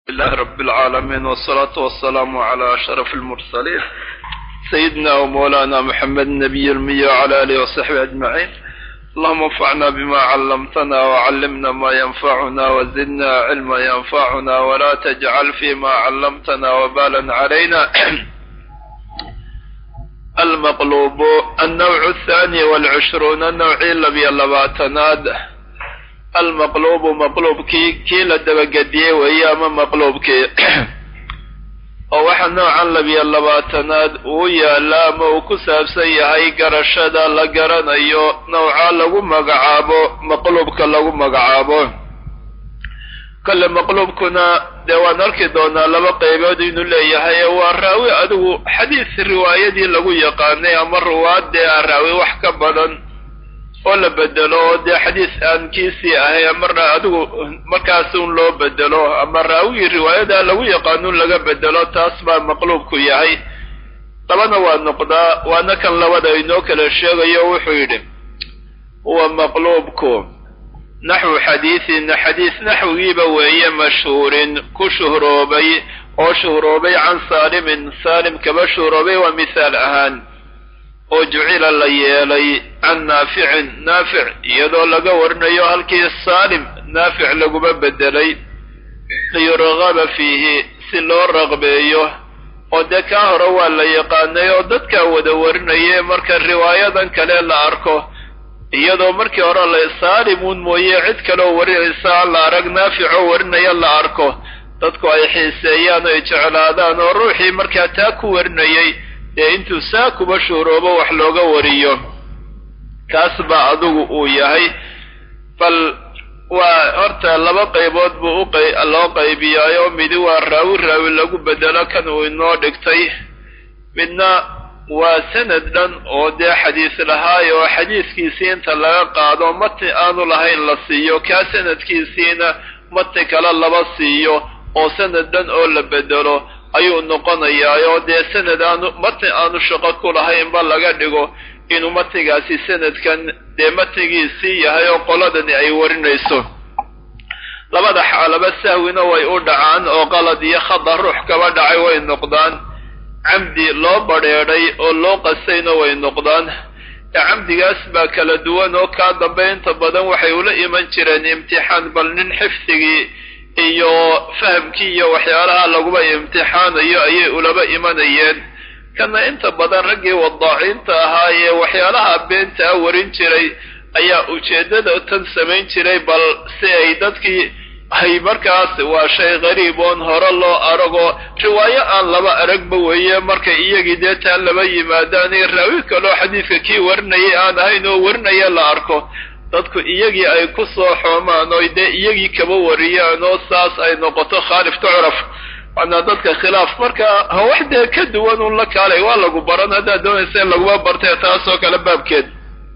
لله رب العالمين والصلاة والسلام على أشرف المرسلين سيدنا ومولانا محمد النبي المية وعلى آله وصحبه أجمعين اللهم انفعنا بما علمتنا وعلمنا ما ينفعنا وزدنا علما ينفعنا ولا تجعل فيما علمتنا وبالا علينا المقلوب النوع الثاني والعشرون النوعي لبي اللباتناد almaqluubu maqluubkii kii la dabagediyey weeye ama maqluubkii oo waxa noocan labiyo labaatanaad uu yaalla ama uu ku saabsan yahay garashada la garanayo nawca lagu magacaabo maqluubka lagu magacaabo kale maqluubkuna dee waan arki doonaa laba qaybood inuu leeyahay ee waa raawi adigu xadiis riwaayadii lagu yaqaanay ama ruwaad dee a raawi wax ka badan oo la bedelo oo dee xadiis aan kiisii ahay marna adigu markaas un loo bedelo ama raawigii riwaayada lagu yaqaanuun laga bedelo taas baa maqluubku yahay labana waa noqdaa waana kan labada inoo kala sheegayo wuxuu yidhi huwa maqluubku naxwu xadiisin xadiis naxwigiiba weeye mashhuurin ku shuhroobay oo shuhroobay can saalimin saalim kaba shuhroobay waa mithaal ahaan oo jucila la yeelay can naaficin naafic iyadoo laga warinayo halkii saalim naafic laguma bedelay liyurgaba fiihi si loo raqbeeyo oo dee kaa hore waa la yaqaanay oo dadkaa wada warinaye marka riwaayadan kale la arko iyadoo markii hore la saalimuun mooye cid kaleoo warinaysa aan la arag naaficoo warinaya la arko dadku ay xiiseeyaan oo ay jeclaadaan oo ruuxii markaa taa ku warinayay dee intuu saa kuba shuhroobo wax looga wariyo kaas baa adigu uu yahay bal waa horta laba qaybood buu u loo qaybiyaayo midi waa raawi raawi lagu bedelo kan uu inoo dhigtay midna waa sanad dhan oo dee xadiis lahaay oo xadiiskiisii inta laga qaado matni aanu lahayn la siiyo kaa sanadkiisiina matni kale laba siiyo oo sanad dhan oo la bedelo ayuu noqonayaa oo dee sanad aanu matni aanu shaqo ku lahaynba laga dhigo inuu matnigaasi sanadkan dee matnigiisii yahay oo qoladani ay warinayso labada xaalaba sahwina way u dhacaan oo qalad iyo khada ruux kaba dhacay way noqdaan camdi loo badrheedhay oo loo qasayna way noqdaan ee camdigaas baa kala duwan oo kaa dambe inta badan waxay ula iman jireen imtixaan bal nin xifdigii iyo fahamkii iyo waxyaalaha laguba imtixaanayo ayay ulaba imanayeen kana inta badan raggii wadaaciinta ahaa ee waxyaalaha beenta a warin jiray ayaa ujeeddada tan samayn jiray bal si ay dadkii ay markaas waa shay qariib oon hore loo arago riwaayo aan laba aragba weeye markay iyagii dee taan laba yimaadaan raawi kaloo xadiidka kii warinayay aan ahayn oo warinaya la arko dadku iyagii ay ku soo xoomaan oo dee iyagii kaba wariyaan oo saas ay noqoto khaalif tucraf waana dadka khilaaf marka wax dee ka duwan un la kaalay waa lagu baran haddaad doonaysa in laguma bartee taasoo kale baabkeed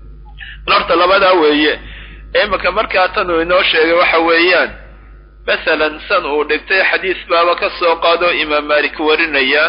horta labadaa weeye imika markaa tan uu inoo sheegay waxa weeyaan masalan san uu dhigtay xadiis baaba ka soo qaado imaam malik warinaya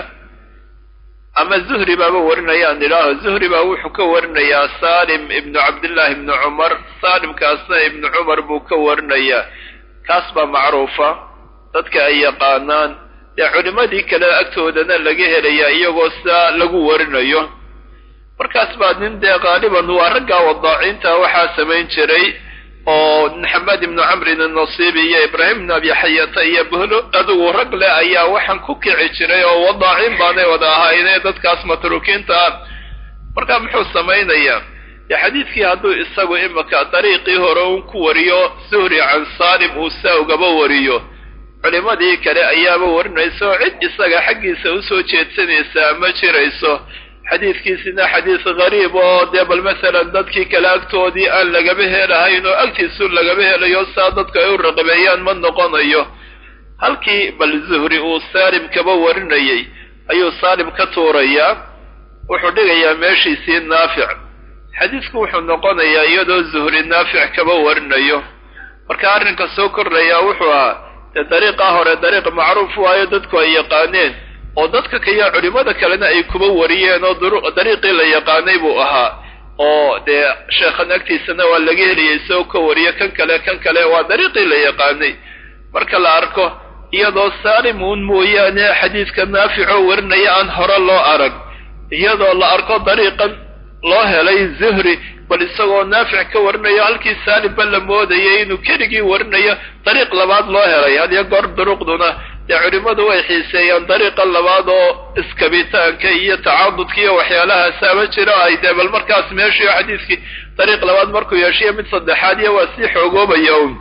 ama zuhri baaba warinayaan idhaaho zuhri baa wuxuu ka warinayaa salim ibnu cabdillahi ibnu cumar saalimkaasna ibnu cumar buu ka warinayaa kaas baa macruufa dadka ay yaqaanaan dee culimmadii kale agtoodana laga helayaa iyagoo saa lagu warinayo markaas baa nin dee qaaliban waa raggaa wadaaciinta waxaa samayn jiray oo maxamed ibnu camrin annasiibi iyo ibraahim ibnu abi xayata iyo buhlo adigu rag leh ayaa waxaan ku kici jiray oo wadaaciin baanay wada ahaayne dadkaas matruukiinta ah markaa muxuu samaynayaa dee xadiidkii hadduu isagu imika dariiqii hore un ku wariyo suhri can saalim uu saa ugaba wariyo culimmadii kale ayaaba warinaysa oo cid isaga xaggiisa usoo jeedsanaysaa ma jirayso xadiidkiisina xadiis gariib oo dee bal masalan dadkii kale agtoodii aan lagaba helahayn oo agtiisu lagaba helayo saa dadku ay u raqabeeyaan ma noqonayo halkii bal zuhri uu saalim kaba warinayay ayuu saalim ka tuurayaa wuxuu dhigayaa meeshiisii naafic xadiisku wuxuu noqonayaa iyadoo zuhri naafic kaba warinayo marka arrinka soo kordhayaa wuxuu ahaa dee dariiqaa hore dariiq macruuf waayo dadku ay yaqaaneen oo dadka kaya culimmada kalena ay kuba wariyeen oo dariiqii la yaqaanay buu ahaa oo dee sheekhan agtiisana waa laga heliyay isagoo ka wariyo kan kale kan kale waa dariiqii la yaqaanay marka la arko iyadoo saalim uun mooyaane xadiidka naaficoo warinaya aan hore loo arag iyadoo la arko dariiqan loo helay zuhri bal isagoo naafic ka warinayo halkii saalimba la moodayay inuu keligii warinayo dariiq labaad loo helay hadiyo goor duruqduna dee culimmadu way xiiseeyaan dariiqa labaad oo iskabitaanka iyo tacaadudka iyo waxyaalahaas ama jiro ay dee bal markaas meeshiio xadiiskii dariiq labaad markuu yeeshiyo mid saddexaad iyo waa sii xoogoobaya un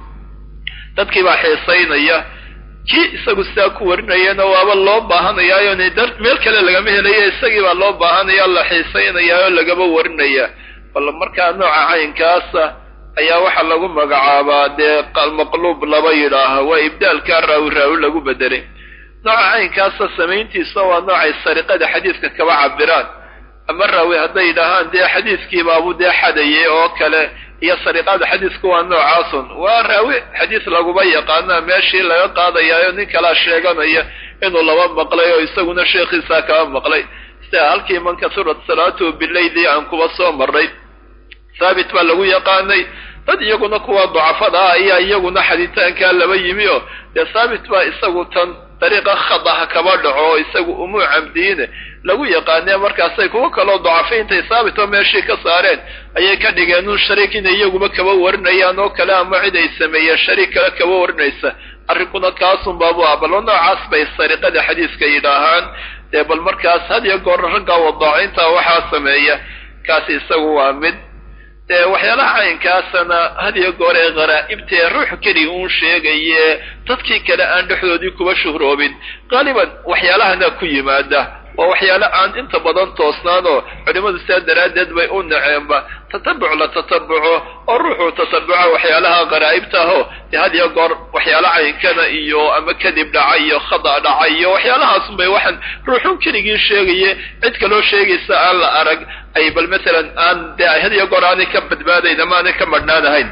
dadkii baa xiisaynaya kii isagu sidaa ku warinayana waaba loo baahanayaayo meel kale lagama helayo isagii baa loo baahanaya la xiisaynayaa oo lagaba warinaya bal markaa nooca caynkaasa ayaa waxaa lagu magacaabaa dee maqluub laba yidhaaha waa ibdaalkaa raawi raawi lagu bedelay nooca caynkaasa samayntiisa waa noocay sariqada xadiidka kaba cabiraan ama raawi hadday yidhaahaan dee xadiidkiibaabu dee xadayay oo kale iyo sariqada xadiisku waa noocaasun waa raawi xadiis laguma yaqaana meeshii laga qaadayaayo nin kalaa sheeganaya inuu laba maqlay oo isaguna sheekhiisaa kaba maqlay sida halkii man kasurat salaatuhu bileyli aan kuba soo marray thaabit baa lagu yaqaanay dad iyaguna kuwa ducafada ah ayaa iyaguna xaditaankaa laba yimi oo dee thaabit baa isagu tan dariiqa khadaha kaba dhaco oo isagu umuu camdiine lagu yaqaanee markaasay kuwo kaloo ducafay intay thaabit oo meeshii ka saareen ayay ka dhigeen un shariik inay iyaguba kaba warinayaan oo kale ama cid ay sameeyeen shariik kale kaba warinaysa arrinkuna kaasun baabu ah bal noocaas bay sariqada xadiiska yidhaahaan dee bal markaas had iyo goor ragga wadaacinta waxaa sameeya kaasi isagu waa mid dee waxyaalaha caynkaasana had iyo goor ee kharaa'ibtae ruux keliya uun sheegaye dadkii kale aan dhexdoodii kuba shuhroobin qaaliban waxyaalahana ku yimaada waa waxyaale aan inta badan toosnaanoo culimmadu sidaa daraaddeed bay u naceenba tatabuc la tatabuco oo ruuxuu tatabuca waxyaalaha kharaa'ibta ahoo dee had iyo goor waxyaala caynkana iyo ama kadib dhaca iyo khada dhaca iyo waxyaalahaasunbay waxaan ruuxun keligii sheegaye cid kaloo sheegaysa aan la arag ay bal masalan aan dee had iyo goor aanay ka badbaadayn ama aanay ka madhnaanahayn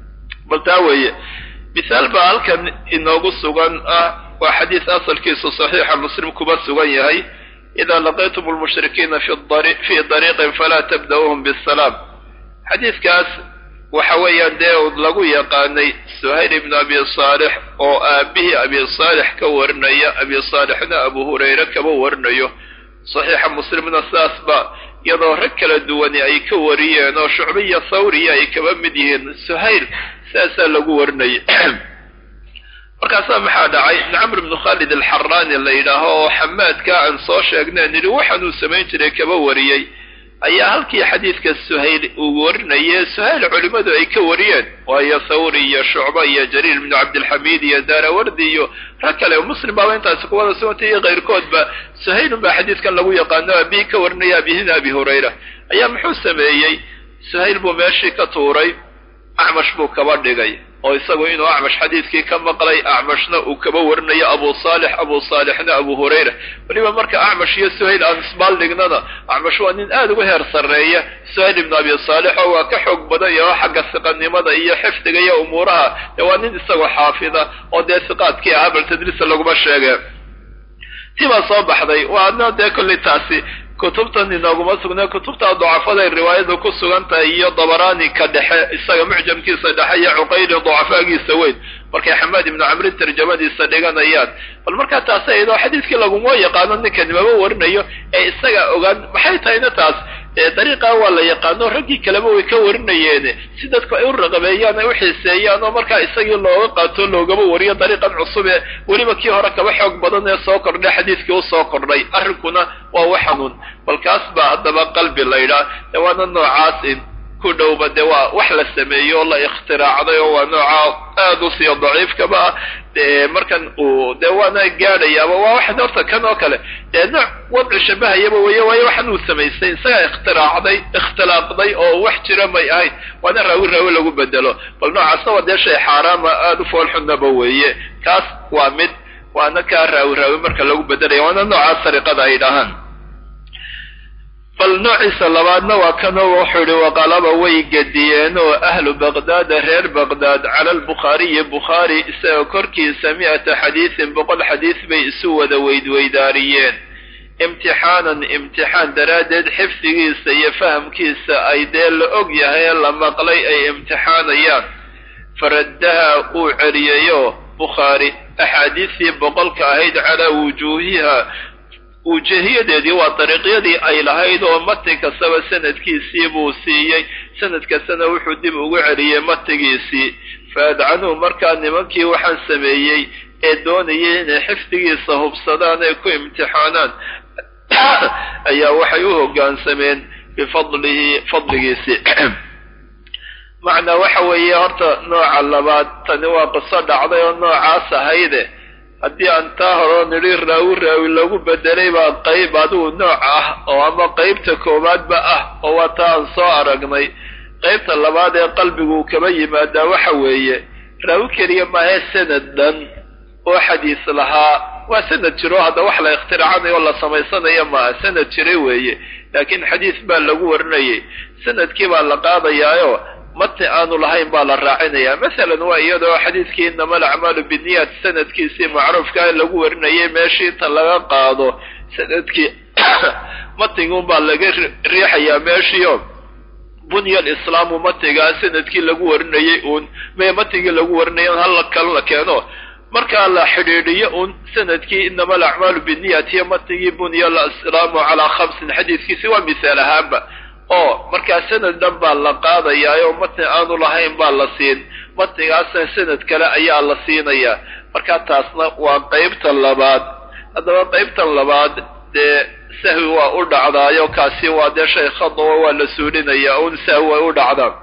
bal taa weeye misaal baa halkan inoogu sugan ah waa xadiis asalkiisu saxiixa muslim kuba sugan yahay ida laqaytum lmushrikiina fi dariiqin falaa tabda'uuhum bisalaam xadiidkaas waxa weeyaan dee lagu yaqaanay suhayl ibnu abi saalix oo aabihii abi saalix ka warinaya abi saalixna abu hurayre kaba warinayo saxiixa muslimna sidaas ba iyadoo rag kala duwani ay ka wariyeen oo shucbiya thawriya ay kaba mid yihiin suhayl sidaasaa lagu warinaya markaasaa maxaa dhacay ibn camr ibnu khaalid alxaraani la yidhaaho oo xamaadka aan soo sheegnay nidhi waxaanuu samayn jiray kaba wariyey ayaa halkii xadiidka suhayl uu warinaye suhayl culimmadu ay ka wariyeen waayo thawri iyo shucba iyo jariir ibnu cabdilxamiid iyo daarawardi iyo rag kale muslim baaba intaasi kuwada sugantay iyo kayrkoodba suhaylun baa xadiidkan lagu yaqaano abihi ka warinaya abihina abi hurayra ayaa muxuu sameeyey suhayl buu meeshii ka tuuray acmash buu kaba dhigay oo isagu inuu acmash xadiidkii ka maqlay acmashna uu kaba warinayo abu saalix abu saalixna abu hurayra weliba marka acmash iyo suhayl aan isbaal dhignana acmash waa nin aada uga heer sarreeya suhayl ibnu abi saalix oo waa ka xoog badan yaho xagga siqanimada iyo xifdiga iyo umuuraha dee waa nin isagoo xaafida oo dee siqaadkii ahaa bal tadriisa laguma sheege tii baa soo baxday waana dee kollay taasi kutubtan inooguma sugnay kutubta ducafaday riwaayadu ku sugan tahay iyo dabaraani ka dhexe isaga mucjamkiisa dhexe iyo cuqayli ducafaagiisa weyn markay xamaad ibnu camrin tarjamadiisa dhiganayaan bal markaa taasi aydoo xadiidkii laguma yaqaano ninkani maba warinayo ee isaga ogaan maxay tahayna taas dariiqaa waa la yaqaano raggii kaleba way ka warinayeene si dadku ay u raqabeeyaan ay u xiiseeyaan oo markaa isagii looga qaato loogaba wariyo dariiqan cusub ee weliba kii hore kaba xoog badan ee soo kordhay xadiidkii u soo kordhay arrinkuna waa wax xanuun bal kaas baa haddaba qalbi la ydhaa de waana noocaas in ku dhowba de waa wax la sameeyo oo la ikhtiraacday oo waa nooca aada u siiyo daciifkaba ah de markan uu de waana gaadhayaaba waa waxan horta kan oo kale dee nooc wadci shabahayaba weeye waayo waxan uu samaystay isagaa ikhtiraacday ikhtilaaqday oo wax jira may ahayn waana raawi raawi lagu bedelo bal noocaasna waa dee shay xaaraama aada u foolxunaba weeye kaas waa mid waana kaa raawi raawi marka lagu bedelaya waana noocaas sariqada ay dhahaan bal noociisa labaadna waa kanoo wuxuu ihi waqalaba way gediyeen oo ahlu baqdaada reer baqdaad cala albukhaariyi bukhaari isagoo korkiisa mi'ata xadiisin boqol xadiis bay isu wada weydweydaariyeen imtixaanan imtixaan daraaddeed xifdigiisa iyo fahamkiisa ay dee la og yahay ee la maqlay ay imtixaanayaan faraddaha uu celiyayo bukhaari axaadiistii boqolka ahayd calaa wujuuhiha wujuuhiyadeedii waa dariiqyadii ay lahayd oo mati kastaba sanadkiisii buu siiyey sanad kastana wuxuu dib ugu celiyey matigiisii faadcanuu markaa nimankii waxaan sameeyey ee doonayay inay xifdigiisa hubsadaan ee ku imtixaanaan ayaa waxay u hoggaansameen bifadlihi fadligiisii macnaa waxa weeye horta nooca labaad tani waa qiso dhacday oo noocaas ahayde haddii aan taa horeo nidhi raawi raawi lagu bedelay baa qayb adigu nooc ah oo ama qaybta koowaadba ah oo waa taa aan soo aragnay qaybta labaad ee qalbigu kaba yimaadaa waxa weeye raawi keliya maahe sanad dhan oo xadiis lahaa waa sanad jiro hadda wax la ikhtiraacanayo oo la samaysanayo maaha sanad jiray weeye laakiin xadiis baa lagu warinayay sanadkii baa la qaadayaayo mati aanu lahayn baa la raacinaya masalan waa iyadoo xadiidkii inama alacmaalu biniyat sanadkiisii macruufka lagu warinayay meeshii inta laga qaado sanadkii matigun baa laga riixayaa meeshiio bunya alislaamu matigaa sanadkii lagu warinayay uun me matigii lagu warinaya hal kale la keeno markaa la xidhiidhiyo un sanadkii inama alacmaalu biniyat iyo matigii bunya alislaamu calaa khamsin xadiiskiisi waa misaal ahaanba oo markaa sanad dhan baa la qaadayaa oo matni aanu lahayn baa la siin matnigaasna sanad kale ayaa la siinayaa markaa taasna waa qaybta labaad haddaba qaybta labaad dee sahwi waa u dhacdaayo kaasi waa dee shay khadawa waa la suulinayaa un sahwi way u dhacdaan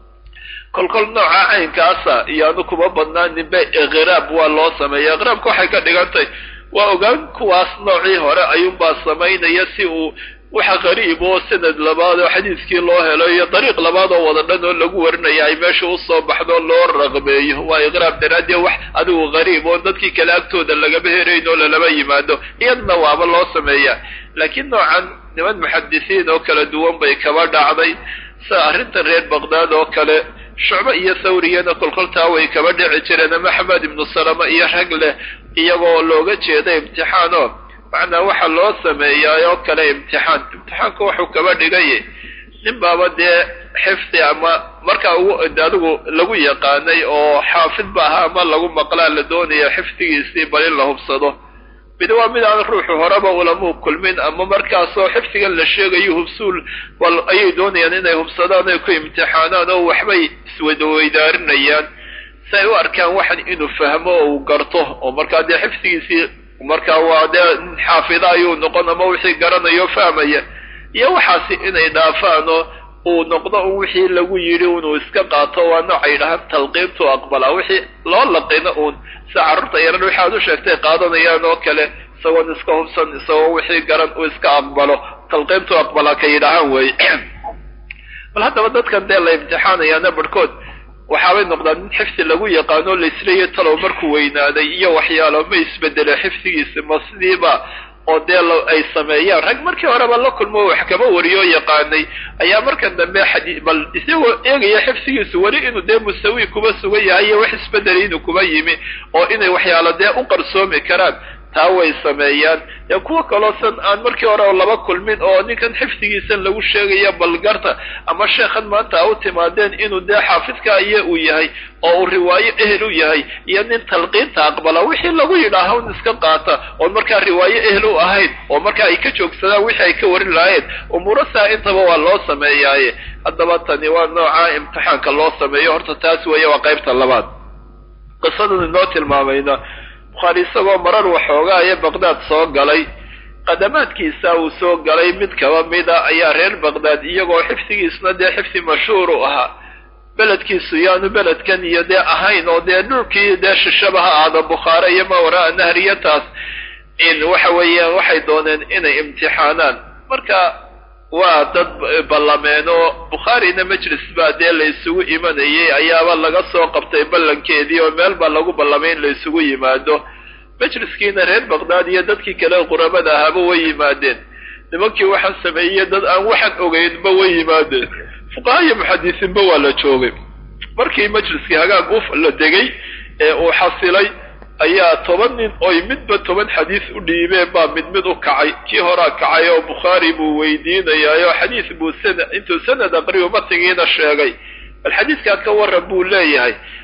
kolkol nooca caynkaasa iyaanu kuma badnaaninba iqraab waa loo sameeya iqraabka waxay ka dhigantay waa ogaan kuwaas noocii hore ayuunbaa samaynaya si uu waxa qariib oo sanad labaad oo xadiiskii loo helo iyo dariiq labaad oo wada dhan oo lagu warinaya ay meesha usoo baxdo loo raqbeeyo waa iqraab daraaddeed wax adigu qariib oo dadkii kale agtooda lagama herayn oo lalama yimaado iyadna waaba loo sameeya laakiin noocan niman muxadisiin oo kala duwan bay kaba dhacday sida arrintan reer baqdaad oo kale shucbe iyo thawriyana kolkoltaa way kaba dhici jireen ama axmed ibnu salama iyo rag leh iyagoo looga jeeda imtixaano macnaa waxa loo sameeyaa oo kale imtixaan imtixaanka wuxuu kaba dhigay nin baaba dee xifdi ama markaa ugu adigu lagu yaqaanay oo xaafid ba ahaa ama lagu maqlaa la doonaya xifdigiisii bal in la hubsado mid waa mid aan ruuxu horeba ulamuu kulmin ama markaasoo xifdigan la sheegayo hubsuul bal ayay doonayaan inay hubsadaan ay ku imtixaanaan oo waxbay iswadaweydaarinayaa si ay u arkaan waxan inuu fahmo oo uu garto oo markaa dee xifdigiisii markaa waa dee xaafida ayuu noqon ama wixii garanayo fahmaya iyo waxaasi inay dhaafaan oo uu noqdo un wixii lagu yidhi inuu iska qaato waa noocay dhahaan talqiintu aqbalaa wixii loo laqino uun sida carruurta yaran wixi aad u sheegtay qaadanayaan oo kale isagoon iska hubsan isagoo wixii garan uu iska aqbalo talqiintu aqbalaa ka yidhaahaan weeye bal haddaba dadkan dee la imtixaanayaana barhkood waxaabay noqdaan in xifdi lagu yaqaano laisleeya talow markuu weynaaday iyo waxyaalo ma isbedele xifdigiisa ma sidiiba oo dee ay sameeyaan rag markii horeba la kulmo wax kama wariyoo yaqaanay ayaa markan dambe xadii bal isagoo eegaya xifdigiisu weli inuu dee musawi kuba sugan yahay iyo wax isbedelay inuu kuba yimi oo inay waxyaalo dee u qarsoomi karaan taa way sameeyaan dee kuwa kaloo san aan markii hore laba kulmin oo ninkan xifdigiisan lagu sheegaya balgarta ama sheekhan maanta a u timaadeen inuu dee xaafidka iyo uu yahay oo uu riwaayo ehel u yahay iyo nin talqiinta aqbala wixii lagu yidhaaha un iska qaata oon markaa riwaayo ehel u ahayn oo markaa ay ka joogsadaan wixii ay ka warin lahaayeen umuurasaa intaba waa loo sameeyaaye haddaba tani waa nooca imtixaanka loo sameeyo horta taas weeye waa qaybta labaad qisadan inoo tilmaamayna bukhaari isagoo marar waxoogaa ee baqdaad soo galay qadamaadkiisa uu soo galay mid kaba mida ayaa reer baqdaad iyagoo xifdigiisna dee xifdi mashhuur u ahaa beledkiisu yaanu beledkan iyo dee ahayn oo dee dhulkii dee shishaba ha aada bukhaare iyo mawraa nahriyataas in waxa weeyaan waxay dooneen inay imtixaanaan marka waa dad ballameen oo bukhaarina majlis baa dee la isugu imanayay ayaaba laga soo qabtay ballankeedii oo meel baa lagu ballamay in la isugu yimaado majliskiina reer baqdaad iyo dadkii kale quramada ahaaba way yimaadeen nimankii waxaan sameeyey dad aan waxaan ogeynba way yimaadeen fuqaha iyo muxadisiinba waa la joogay markii majliskii hagaag u la degay ee uu xasilay ayaa toban nin oy midba toban xadiis u dhiibeen baa mid mid u kacay kii horaa kacay oo bukhaari buu weydiinayaayoo xadiis buu sana intuu sanad aqriyo matigiina sheegay bal xadiiskaad ka warran buu leeyahay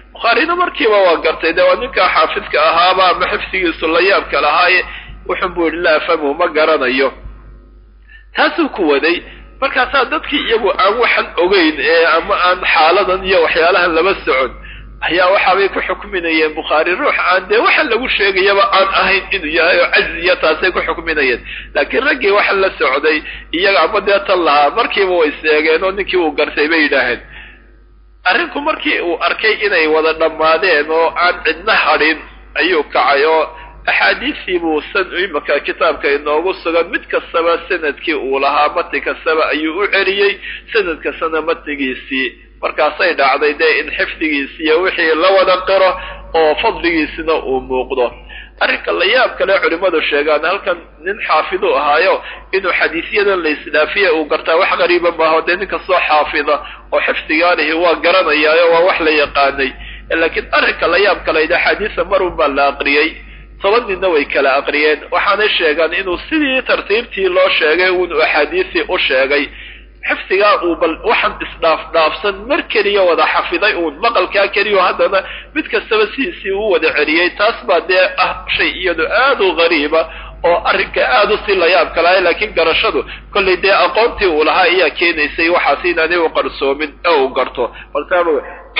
bukhaarina markiiba waa gartay dee waa ninkaa xaafidka ahaaba ama xifdigiisu la yaabka lahaaye wuxun buu yidhi laa afhamu ma garanayo taasuu ku waday markaasaa dadkii iyagu aan waxan ogeyn ee ama aan xaaladan iyo waxyaalahan laba socon ayaa waxaabay ku xukminayeen bukhaari ruux aan dee waxa lagu sheegayaba aan ahayn inuu yahay oo cazi iyo taasay ku xukminayeen laakiin raggii waxa la socday iyaga ama dee tan lahaa markiiba way seegeen oo ninkii uu gartay bay yidhaaheen arrinku markii uu arkay inay wada dhammaadeen oo aan cidna hadhin ayuu kacay oo axaadiistii buu san imaka kitaabka inoogu sugan mid kastaba sanadkii uu lahaa mati kastaba ayuu u celiyey sanad kastana matigiisii markaasay dhacday dee in xifdigiisiiyo wixii la wada qiro oo fadligiisina uu muuqdo arrinka la yaab kale culimmadu sheegaan halkan nin xaafidu ahaayo inuu xadiisyadan la isdhaafiya uu gartaa wax qariiba maaho dee ninka soo xaafida oo xifdigaanihi waa garanayaayo waa wax la yaqaanay laakiin arrinka la yaab kaleyd axaadiisa marun baa la aqriyey toban ninna way kala aqriyeen waxaanay sheegaan inuu sidii tartiibtii loo sheegay uunu axaadiisii u sheegay xifdigaa uu bal waxaan isdhaaf dhaafsan mar keliya wada xafiday uun maqalkaa keliyo haddana mid kastaba sidiisii u wada celiyey taas baa dee ah shay iyadu aad u qariiba oo arrinka aad u sii la yaab kalahay laakiin garashadu kollay dee aqoontii uu lahaa ayaa keenaysay waxaas inaanay u qarsoomin ee uu garto baltaaba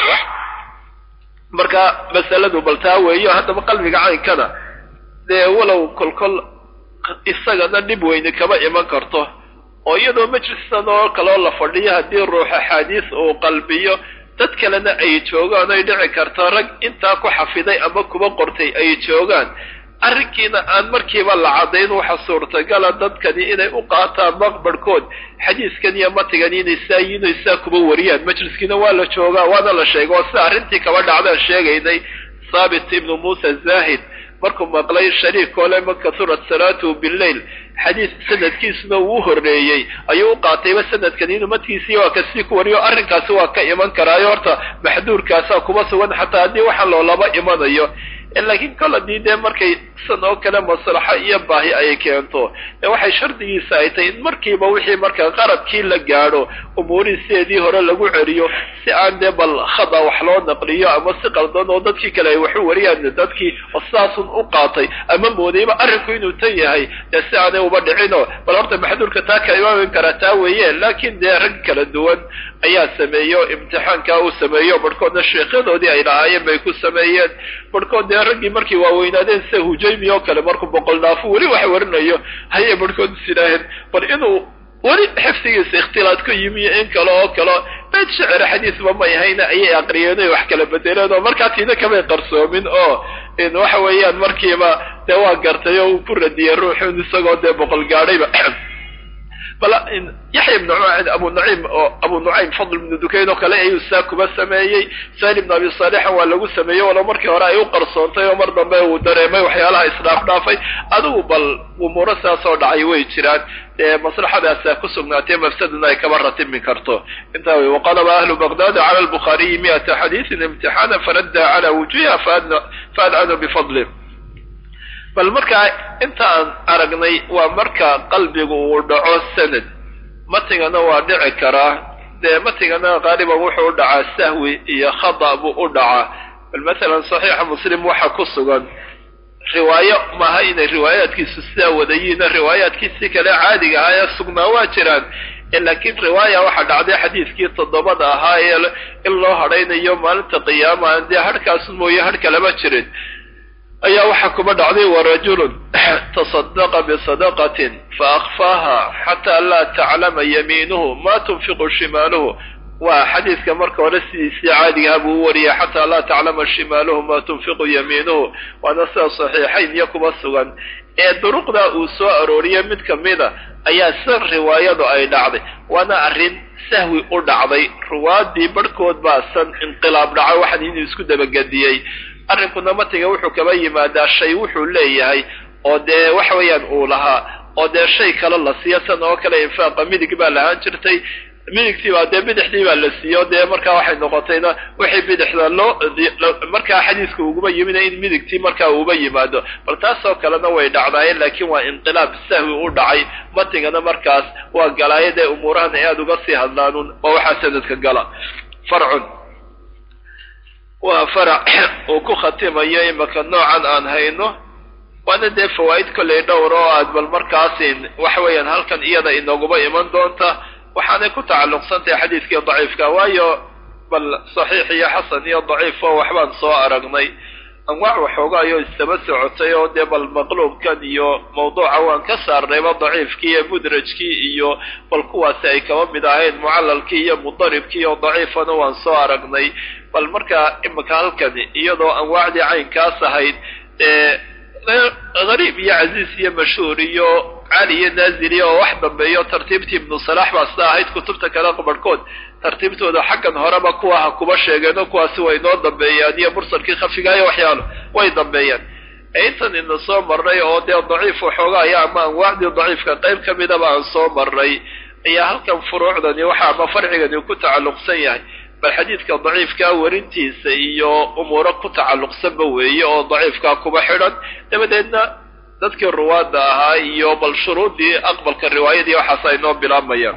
marka masaladu baltaa weeyo haddaba qalbiga caynkana dee walow kolkol isagana dhib weyne kama iman karto oo iyadoo majlistan oo kaloo la fadhiyo haddii ruux axaadiis uu qalbiyo dad kalena ay joogaan ay dhici karto rag intaa ku xafiday ama kuba qortay ay joogaan arrinkiina aan markiiba la caddayn waxa suurtagala dadkani inay u qaataan maqbarhkood xadiiskan iyo matigan inay saa yiinay saa kuba wariyaan majliskiina waa la joogaa waana la sheega oo sida arrintii kaba dhacdaan sheegaynay thaabit ibnu muusa zaahid markuu maqlay shariik ole man kasurat salaatuhu billayl xadiis sanadkiisuna uu horreeyey ayuu u qaatayba sanadkan inuu madkiisii waa kasii ku wariyo arrinkaasi waa ka iman karaayo horta maxduurkaasaa kuma sugan xataa haddii waxa loolaba imanayo laakiin kol haddii dee markay san oo kale maslaxo iyo baahi ay keento ee waxay shardigiisa ay tahay in markiiba wixii marka qaradkii la gaadho umuurihii sideedii hore lagu celiyo si aan dee bal khada wax loo naqliyo ama si qaldan oo dadkii kale ay waxu wariyaan dadkii oo sidaasun u qaatay ama moodayba arrinku inuu tan yahay dee si aanay uba dhicino bal horta maxduurka taa ka imaamin karaa taa weeye laakiin dee rag kala duwan ayaa sameeyo imtixaankaa uu sameeyo barhkoodna sheekyadoodii ay lahaayeen bay ku sameeyeen barhkood dee raggii markay waaweynaadeen sida hujaymi oo kale markuu boqol dhaafo weli wax warinayo hayay barhkood is yidhaaheen bal inuu weli xifdigiisa ikhtilaad ku yimi in kale oo kale beyd shicir xadiisba may hayna ayay aqriyeen oy wax kala bedeleen oo markaa tiina kamay qarsoomin oo waxa weeyaan markiiba dee waa gartay oo uu ku radiyey ruuxun isagoo dee boqol gaadhayba bal yaxya ibnu abu nucaym oo abu nucaym fadl ibnu dukayn oo kale ayuu saa kuba sameeyey sahl ibnu abi saalixan waa lagu sameeyey walo markii hore ay u qarsoontay oo mar dambe uu dareemay waxyaalaha isdhaaf dhaafay adigu bal umuuro saasoo dhacay way jiraan dee maslaxadaasaa ku sugnaatee mafsadana ay kaba ratibmi karto intaa wey waqalaba ahlu baqdada cala lbukhaariyi miata xadiisin imtixaana faradda cala wujuhiha faadcanu bifadli bal markaa inta aan aragnay waa marka qalbigu uu dhaco sanad matigana waa dhici karaa dee matigana qaaliban wuxuu u dhacaa sahwi iyo khada buu u dhacaa bal masalan saxiixa muslim waxa ku sugan riwaayo maaha inay riwaayaadkiisu sidaa wadayiina riwaayaadkiisii kale caadiga ahaa ee sugnaa waa jiraan laakiin riwaaya waxaa dhacday xadiiskii toddobada ahaa ee in loo hadhaynayo maalinta qiyaama dee hadhkaas mooye hadh kalama jirin ayaa waxaa kuba dhacday warajulun tasadaqa bisadaqatin faakfaaha xataa laa taclama yamiinuhu ma tunfiqu shimaaluhu waa xadiiska marka hore sidiisii caadigaha buu u wariyay xataa laa taclama shimaaluhu ma tunfiqu yamiinuhu waana sida saxiixayn iyo kuba sugan ee duruqda uu soo arooriyey mid kamida ayaa san riwaayadu ay dhacday waana arrin sahwi u dhacday ruwaadii barhkood baa san inqilaab dhacay waxaan inuu isku dabagediyey arrinkuna matiga wuxuu kaba yimaadaa shay wuxuu leeyahay oo dee waxa weeyaan uu lahaa oo dee shay kale la siiyo san oo kale infaaqa midig baa lahaan jirtay midigtii baa dee bidixdii baa la siiyo dee markaa waxay noqotayna wixii bidixda loo markaa xadiiska uguma yimina in midigtii markaa uuba yimaado bal taasoo kalena way dhacdaayeen laakiin waa inqilaab sahwi u dhacay matigana markaas waa galaayo dee umuurahan ay aada uga sii hadlaanun waa waxaa sanadka gala farcun waa farac uu ku khatimayo imaka noocan aan hayno waana dee fawaa'id kollay dhowr oo aad bal markaasin waxa weeyaan halkan iyada inooguba iman doonta waxaanay ku tacalluqsan tahay xadiidkii daciifka waayo bal saxiix iyo xasan iyo daciif oo waxbaan soo aragnay anwaac waxoogaayo istaba socotay oo dee bal maqluubkan iyo mawduuca waan ka saarnayba daciifkii iyo mudrajkii iyo bal kuwaasi ay kaba mid ahayn mucalalkii iyo mudaribkii oo daciifana waan soo aragnay bal markaa imika halkani iyadoo anwaacdii caynkaas ahayd ee gariib iyo casiis iyo mashhuur iyo cali iyo naazili oo wax dambeeyo tartiibtii ibnu salaax baa sida ahayd kutubta kale barhkood tartiibtooda xaggan horeba kuwa ha kuba sheegeeno kuwaasi way noo dambeeyaan iyo mursalkii khafiga iyo waxyaalo way dambeeyaan intan ina soo marnay oo dee daciif waxoogaya ama anwaacdii daciifka qayb ka midaba aan soo marnay ayaa halkan furuucdani waxa ama farcigani ku tacalluqsan yahay bal xadiidka daciifkaa warintiisa iyo umuuro ku tacalluqsanba weeye oo daciifkaa kuba xidhan dabadeedna dadkii ruwaadda ahaa iyo bal shuruuddii aqbalka riwaayadii waxaas ay noo bilaabayaan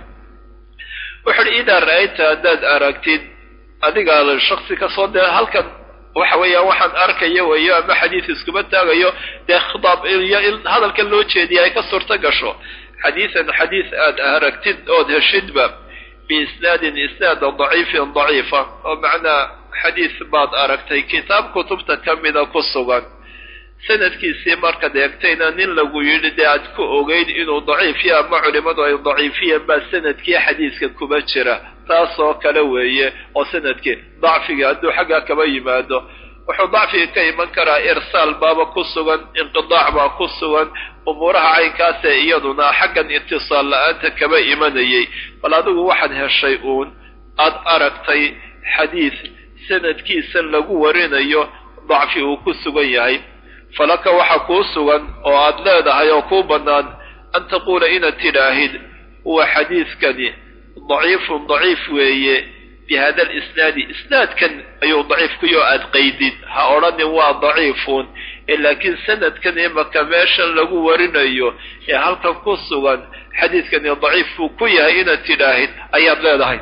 wuxu uhi idaa ra-ayta haddaad aragtid adiga shaksi kasoo dee halkan waxa weeyaan waxaan arkayo weeyo ama xadiis iskuma taagayo dee khitaab iyo in hadalkan loo jeediya ay ka suurto gasho xadiisan xadiis aad aragtid ood heshidba biisnaadin isnaada daciifin daciifa oo macnaa xadiis baad aragtay kitaab kutubta ka mida ku sugan sanadkiisii markaad eegtayna nin lagu yidhi dee aad ku ogeyd inuu daciifiya ama culimadu ay daciifiyeen baa sanadkii xadiiska kuma jira taasoo kale weeye oo sanadkii dacfiga hadduu xaggaa kaba yimaado wuxuu dacfiga ka iman karaa irsaal baaba ku sugan inqidaac baa ku sugan umuuraha caynkaasee iyaduna xaggan itisaal la-aanta kaba imanayay bal adigu waxaad heshay uun aad aragtay xadiis sanadkiisa lagu warinayo dacfi uu ku sugan yahay falaka waxa kuu sugan oo aad leedahay oo kuu bannaan an taquula inaad tidhaahid huwa xadiidkani daciifun daciif weeye bi hada alisnaadi isnaadkan ayuu daciif kuyoo aad qaydid ha odhanin waa daciifun ee laakiin sanadkan imaka meeshan lagu warinayo ee halkan ku sugan xadiidkani daciif buu ku yahay inaad tidhaahid ayaad leedahay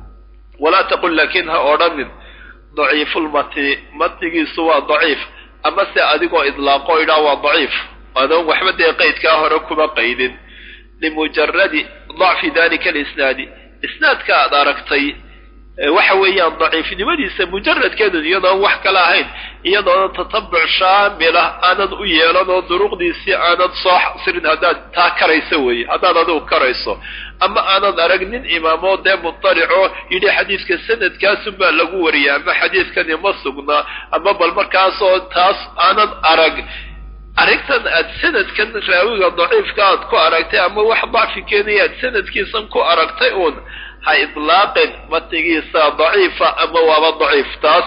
walaa taqul laakiin ha odhanin daciifulmatni matnigiisu waa daciif ama se adigoo idlaaqo idhaa waa daciif adoon waxba dee qaydkaa hore kuma qaydin limujaradi dacfi dalika alisnaadi isnaadka aad aragtay waxa weeyaan daciifnimadiisa mujaradkeedu iyadoon wax kale ahayn iyadoona tatabuc shaamilah aanad u yeelan oo duruqdiisii aanad soo xasirin haddaad taa karayso weeye haddaad adigu karayso ama aanad arag nin imaamoo dee mutalico yidhi xadiidka sanadkaasun baa lagu wariyay ama xadiidkani ma sugnaa ama bal markaasoo taas aanad arag arrintan aad sanadkan raawiga daciifka aad ku aragtay ama wax dacfi keenaya aad sanadkiisan ku aragtay uun ha idlaaqin matnigiisa daciifa ama waaba daciif taas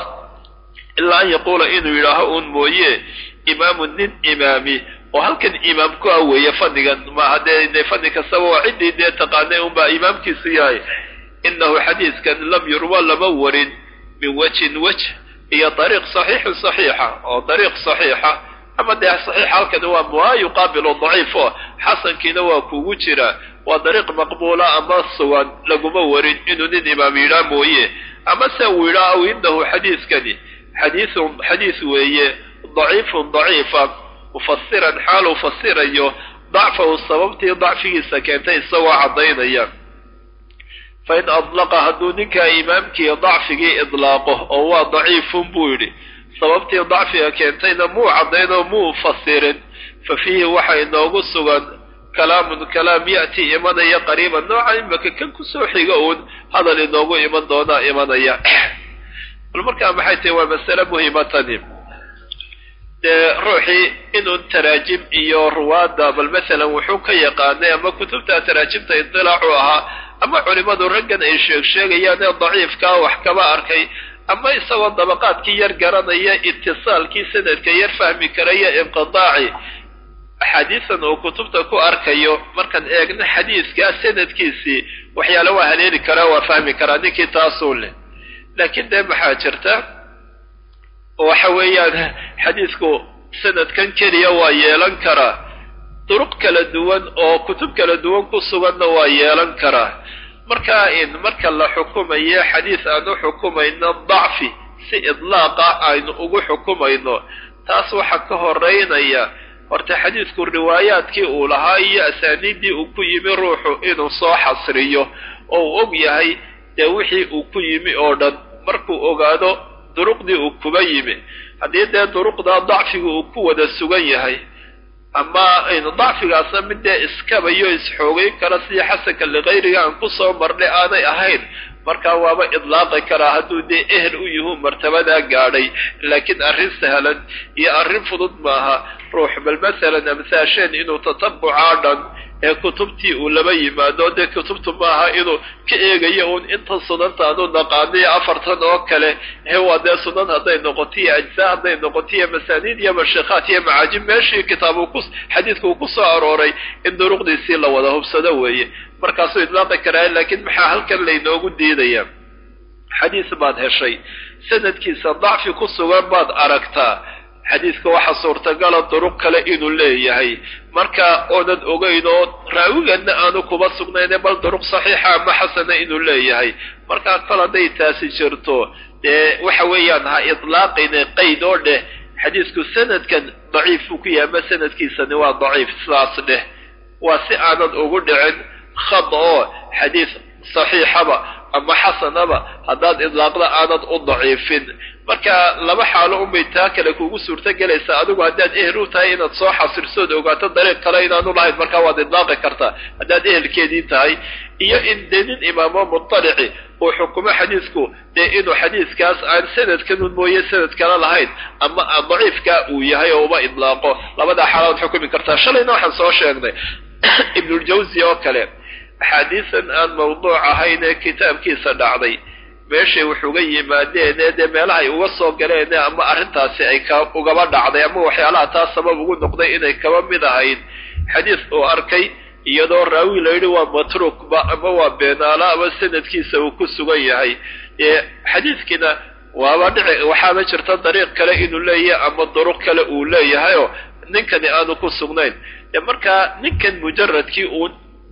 ilaa an yaquula inuu yidhaaho uun mooye imaamu nin imaami oo halkan imaam ku ah weeye fadnigan maaha dee fadni kastaba waa ciddii dee taqaanay unbaa imaamkiisu yahay inahu xadiiskan lam yurwa lama warin min wajhin wajh iyo dariiq saxiixin saxiixa oo dariiq saxiixa ama dee saxiix halkani waa maa yuqaabilu daciif oo xasankiina waa kugu jira waa dariiq maqbuula ama sugan laguma warin inuu nin imaam yidhaa mooye ama se uu yidhaa aw inahu xadiiskani xadiiun xadiis weeye daciifun daciifa mufasiran xaal uu fasirayo dacfahu sababtii dacfigiisa keentay isagoo caddaynaya fa in adlaqa hadduu ninkaa imaamkii dacfigii idlaaqo oo waa daciifun buu yidhi sababtii dacfiga keentayna muu caddayn oo muu fasirin fa fiihi waxa inoogu sugan kalaamun kalaam ya'ti imanaya qariiban nooca imaka kan kusoo xiga uun hadal inoogu iman doonaa imanaya bal markaa maxay tahi waa masale muhiimatani dee ruuxii inuu taraajim iyo ruwaadda bal masalan wuxuu ka yaqaanay ama kutubta taraajimta idilaacu ahaa ama culimadu raggan ay sheeg sheegayaan ee daciifkaa wax kaba arkay ama isagoo dabaqaadkii yar garanaya itisaalkii sanadka yar fahmi karaya inqidaaci axaadiisan uu kutubta ku arkayo markaan eegno xadiiskaa sanadkiisii waxyaale waa haleeli karaa waa fahmi karaa ninkii taasuu leh laakiin dee maxaa jirta waxa weeyaan xadiisku sanadkan keliya waa yeelan karaa duruq kala duwan oo kutub kala duwan ku suganna waa yeelan karaa markaa in marka la xukumayo xadiis aan u xukumayno dacfi si idlaaqa aynu ugu xukumayno taas waxaa ka horeynaya horta xadiidku riwaayaadkii uu lahaa iyo asaaniiddii uu ku yimi ruuxu inuu soo xasriyo oo uu og yahay dee wixii uu ku yimi oo dhan markuu ogaado duruqdii uu kuba yimi haddii dee duruqdaa dacfiga uu ku wada sugan yahay ama dacfigaasna mid dee iskabayo isxoogeyn kara sidii xasanka likayriga aan kusoo marnay aanay ahayn markaa waaba idlaaqi karaa hadduu dee ehel u yihu martabadaa gaadhay laakiin arrin sahlan iyo arrin fudud maaha ruux bal masalan amsaasheen inuu tatabucaa dhan ee kutubtii uu laba yimaado dee kutubtu maaha inuu ka eegayo uun inta sunanta aanu naqaaniyo afartan oo kale he waa dee sunan hadday noqoto iyo ajsaa hadday noqoto iyo masaaniid iyo mashikaat iyo macaajib meeshii kitaab ku xadiidka uu ku soo arooray in duruqdiisii la wada hubsado weeye markaasuu idlaaqi karaa laakiin maxaa halkan laynoogu diidaya xadiis baad heshay sanadkiisa dacfi ku sugan baad aragtaa xadiidka waxaa suurtagala duruq kale inuu leeyahay marka oonan ogeyn oo raawigana aanu kuba sugnayne bal duruq saxiixa ama xasana inuu leeyahay markaa kol hadday taasi jirto dee waxa weeyaan ha idlaaqine qayd oo dheh xadiidku sanadkan daciif buu ku yahay ama sanadkiisani waa daciif sidaas dheh waa si aanad ugu dhicin khad oo xadiis saxiixaba ama xasanaba haddaad idlaaqda aanad u daciifin marka laba xaalo unbay taa kale kugu suurto gelaysaa adigu haddaad ehel u tahay inaad soo xasirsood ogaato dariiq kale inaanu lahayn markaa waad idlaaqi kartaa haddaad ehelkeedii tahay iyo in dee nin imaamo mutalici uu xukumo xadiisku dee inuu xadiiskaas aan sanadkanun mooye sanad kale lahayn ama daciifkaa uu yahay oo uma idlaaqo labadaa xaalaad xukumi kartaa shalayna waxaan soo sheegnay ibnuljawsi oo kale axaadiisan aan mawduuc ahayn ee kitaabkiisa dhacday meeshay wax uga yimaadeen ee dee meelahay uga soo galeen ama arrintaasi ay ka ugaba dhacday ama waxyaalaha taas sabab ugu noqday inay kaba mid ahayd xadiis uu arkay iyadoo raawi la yidhi waa matruukba ama waa beenaalo ama sanadkiisa uu ku sugan yahay xadiidkiina waaba dhici waxaaba jirta dariiq kale inuu leeyahay ama duruq kale uu leeyahayoo ninkani aanu ku sugnayn markaa ninkan mujaradkii uun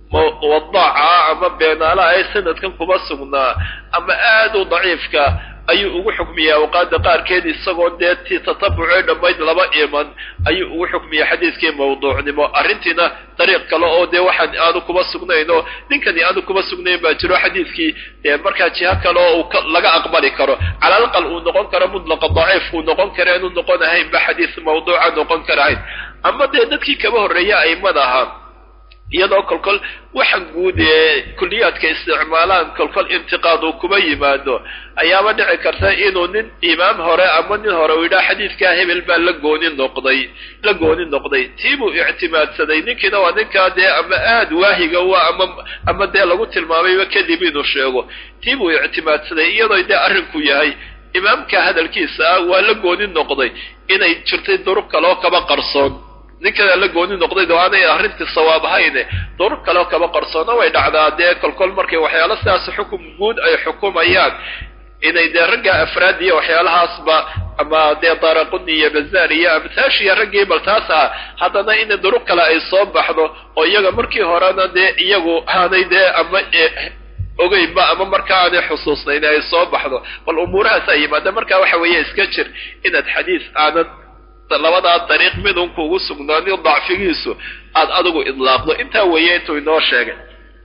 wadaaca ama beenaalaha ee sanadkan kuma sugnaa ama aad u daciifka ayuu ugu xukmiyaa awqaada qaarkeed isagoo dee ti tatabucee dhammayd laba iman ayuu ugu xukmiyaa xadiiskii mawduucnimo arrintiina dariiq kale oo dee waxaan aanu kuma sugnayn oo ninkani aanu kuma sugnayn baa jiro xadiiskii dee markaa jiho kale oo laga aqbali karo cala alaqal uu noqon karo mutlaqa daciif uu noqon karo inuu noqon ahayn ba xadiis mawduuca noqon karahayn ama dee dadkii kaba horreeya aimada ahaa iyadoo kolkol waxa guud ee kuliyaadka isticmaalaan kolkol intiqaad uu kuma yimaado ayaaba dhici karta inuu nin imaam hore ama nin hore uu yidhaha xadiidkaa hebel baa la gooni noqday la gooni noqday tii buu ictimaadsaday ninkiina waa ninkaa dee ama aad waahiga u ama ama dee lagu tilmaamayba kadib inuu sheego tii buu ictimaadsaday iyadoo dee arrinku yahay imaamka hadalkiisa ah waa la gooni noqday inay jirtay durub kaloo kaba qarsoon ninkadaa la gooni noqday oo aanay arrintii sawaab ahayne durub kaleo kaba qarsoona way dhacdaa dee kolkol markay waxyaalo sidaas xukum guud ay xukumayaan inay dee ragga afraad iyo waxyaalahaasba ama dee daraquni iyo bazaar iyo amtaashiya raggii bal taas ah haddana in durub kale ay soo baxdo oo iyaga markii horena dee iyagu aanay dee ama ogeynba ama markaa aanay xusuusnayn ay soo baxdo bal umuurahaas ay yimaada marka waxa weeye iska jir inaad xadiis aanad labadaa dariiq midun kuugu sugnaanin dacfigiisu aad adigu idlaaqdo intaa weeye intuu inoo sheegay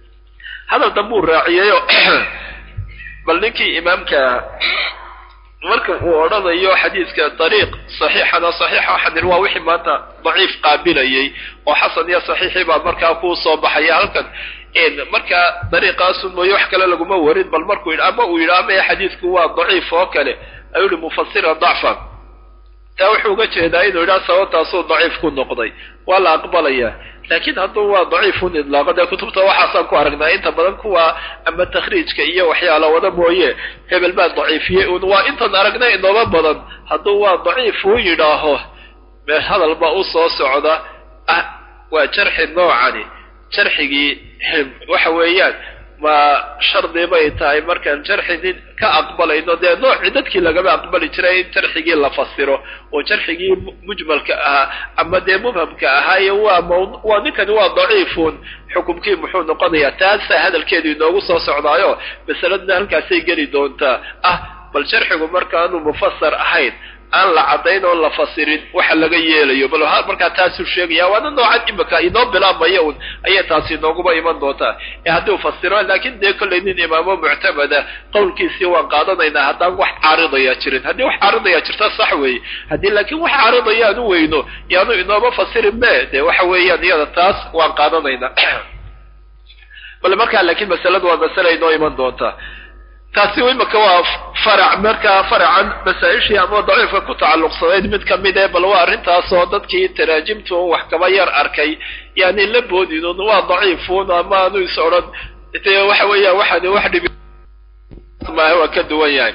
hadal dambuu raaciyayo bal ninkii imaamka marka uu odhanayo xadiiska dariiq saxiixana saxiixa xadir waa wixii maanta daciif qaabilayay oo xasan iyo saxiixii baa markaa kuu soo baxaya halkan markaa dariiqaasu mooye wax kale laguma warin bal markuu yidhi ama uu yidhi ama xadiisku waa daciif oo kale ayuu yihi mufasira dacfan taa wuxuu uga jeedaa inuu yidhaha sababtaasuu daciif ku noqday waa la aqbalayaa laakiin hadduu waa daciifun idlaaqo dee kutubta waxaasaan ku aragnaa inta badan kuwa ama takhriijka iyo waxyaala wada mooye hebel baa daciifiyey un waa intaan aragnay inooba badan hadduu waa daciif uu yidhaaho meel hadal baa u soo socda ah waa jarxi noocani jarxigii waxa weeyaan ma shardi bay tahay markaan jarxi nin ka aqbalayno dee noocii dadkii lagama aqbali jiray in jarxigii la fasiro oo jarxigii mujmalka ahaa ama dee mubhamka ahaaye waa mw waa ninkani waa daciifun xukumkii muxuu noqonayaa taasaa hadalkeedu inoogu soo socdaayo masaladna halkaasay geli doontaa ah bal sharxigu markaanu mufasar ahayn aan la caddayn oo la fasirin waxa laga yeelayo bal markaa taasuu sheegaya waana noocan imika inoo bilaabmaya un ayay taasi inooguma iman doontaa ee haddii u fasiro laakiin dee kollay nin imaamo muctamada qowlkiisii waan qaadanaynaa haddaan wax caaridaya jirin haddii wax caaridaya jirta sax weeye haddii laakiin wax caaridaya aan u weyno yaanu inooma fasirin me dee waxa weeyaan iyada taas waan qaadanaynaa bal markaa laakiin masaladu waa masale inoo iman doontaa taasi imika waa farac markaa faracan masaa-ishii ama daciifka ku tacalluqsanayd mid ka mid ee bal waa arrintaasoo dadkii taraajimtu wax kaba yar arkay yani la boodinun waa daciifun ama aanu is odhan dee waxa weeyaan waxaani wax dhibi maaha waa ka duwan yahay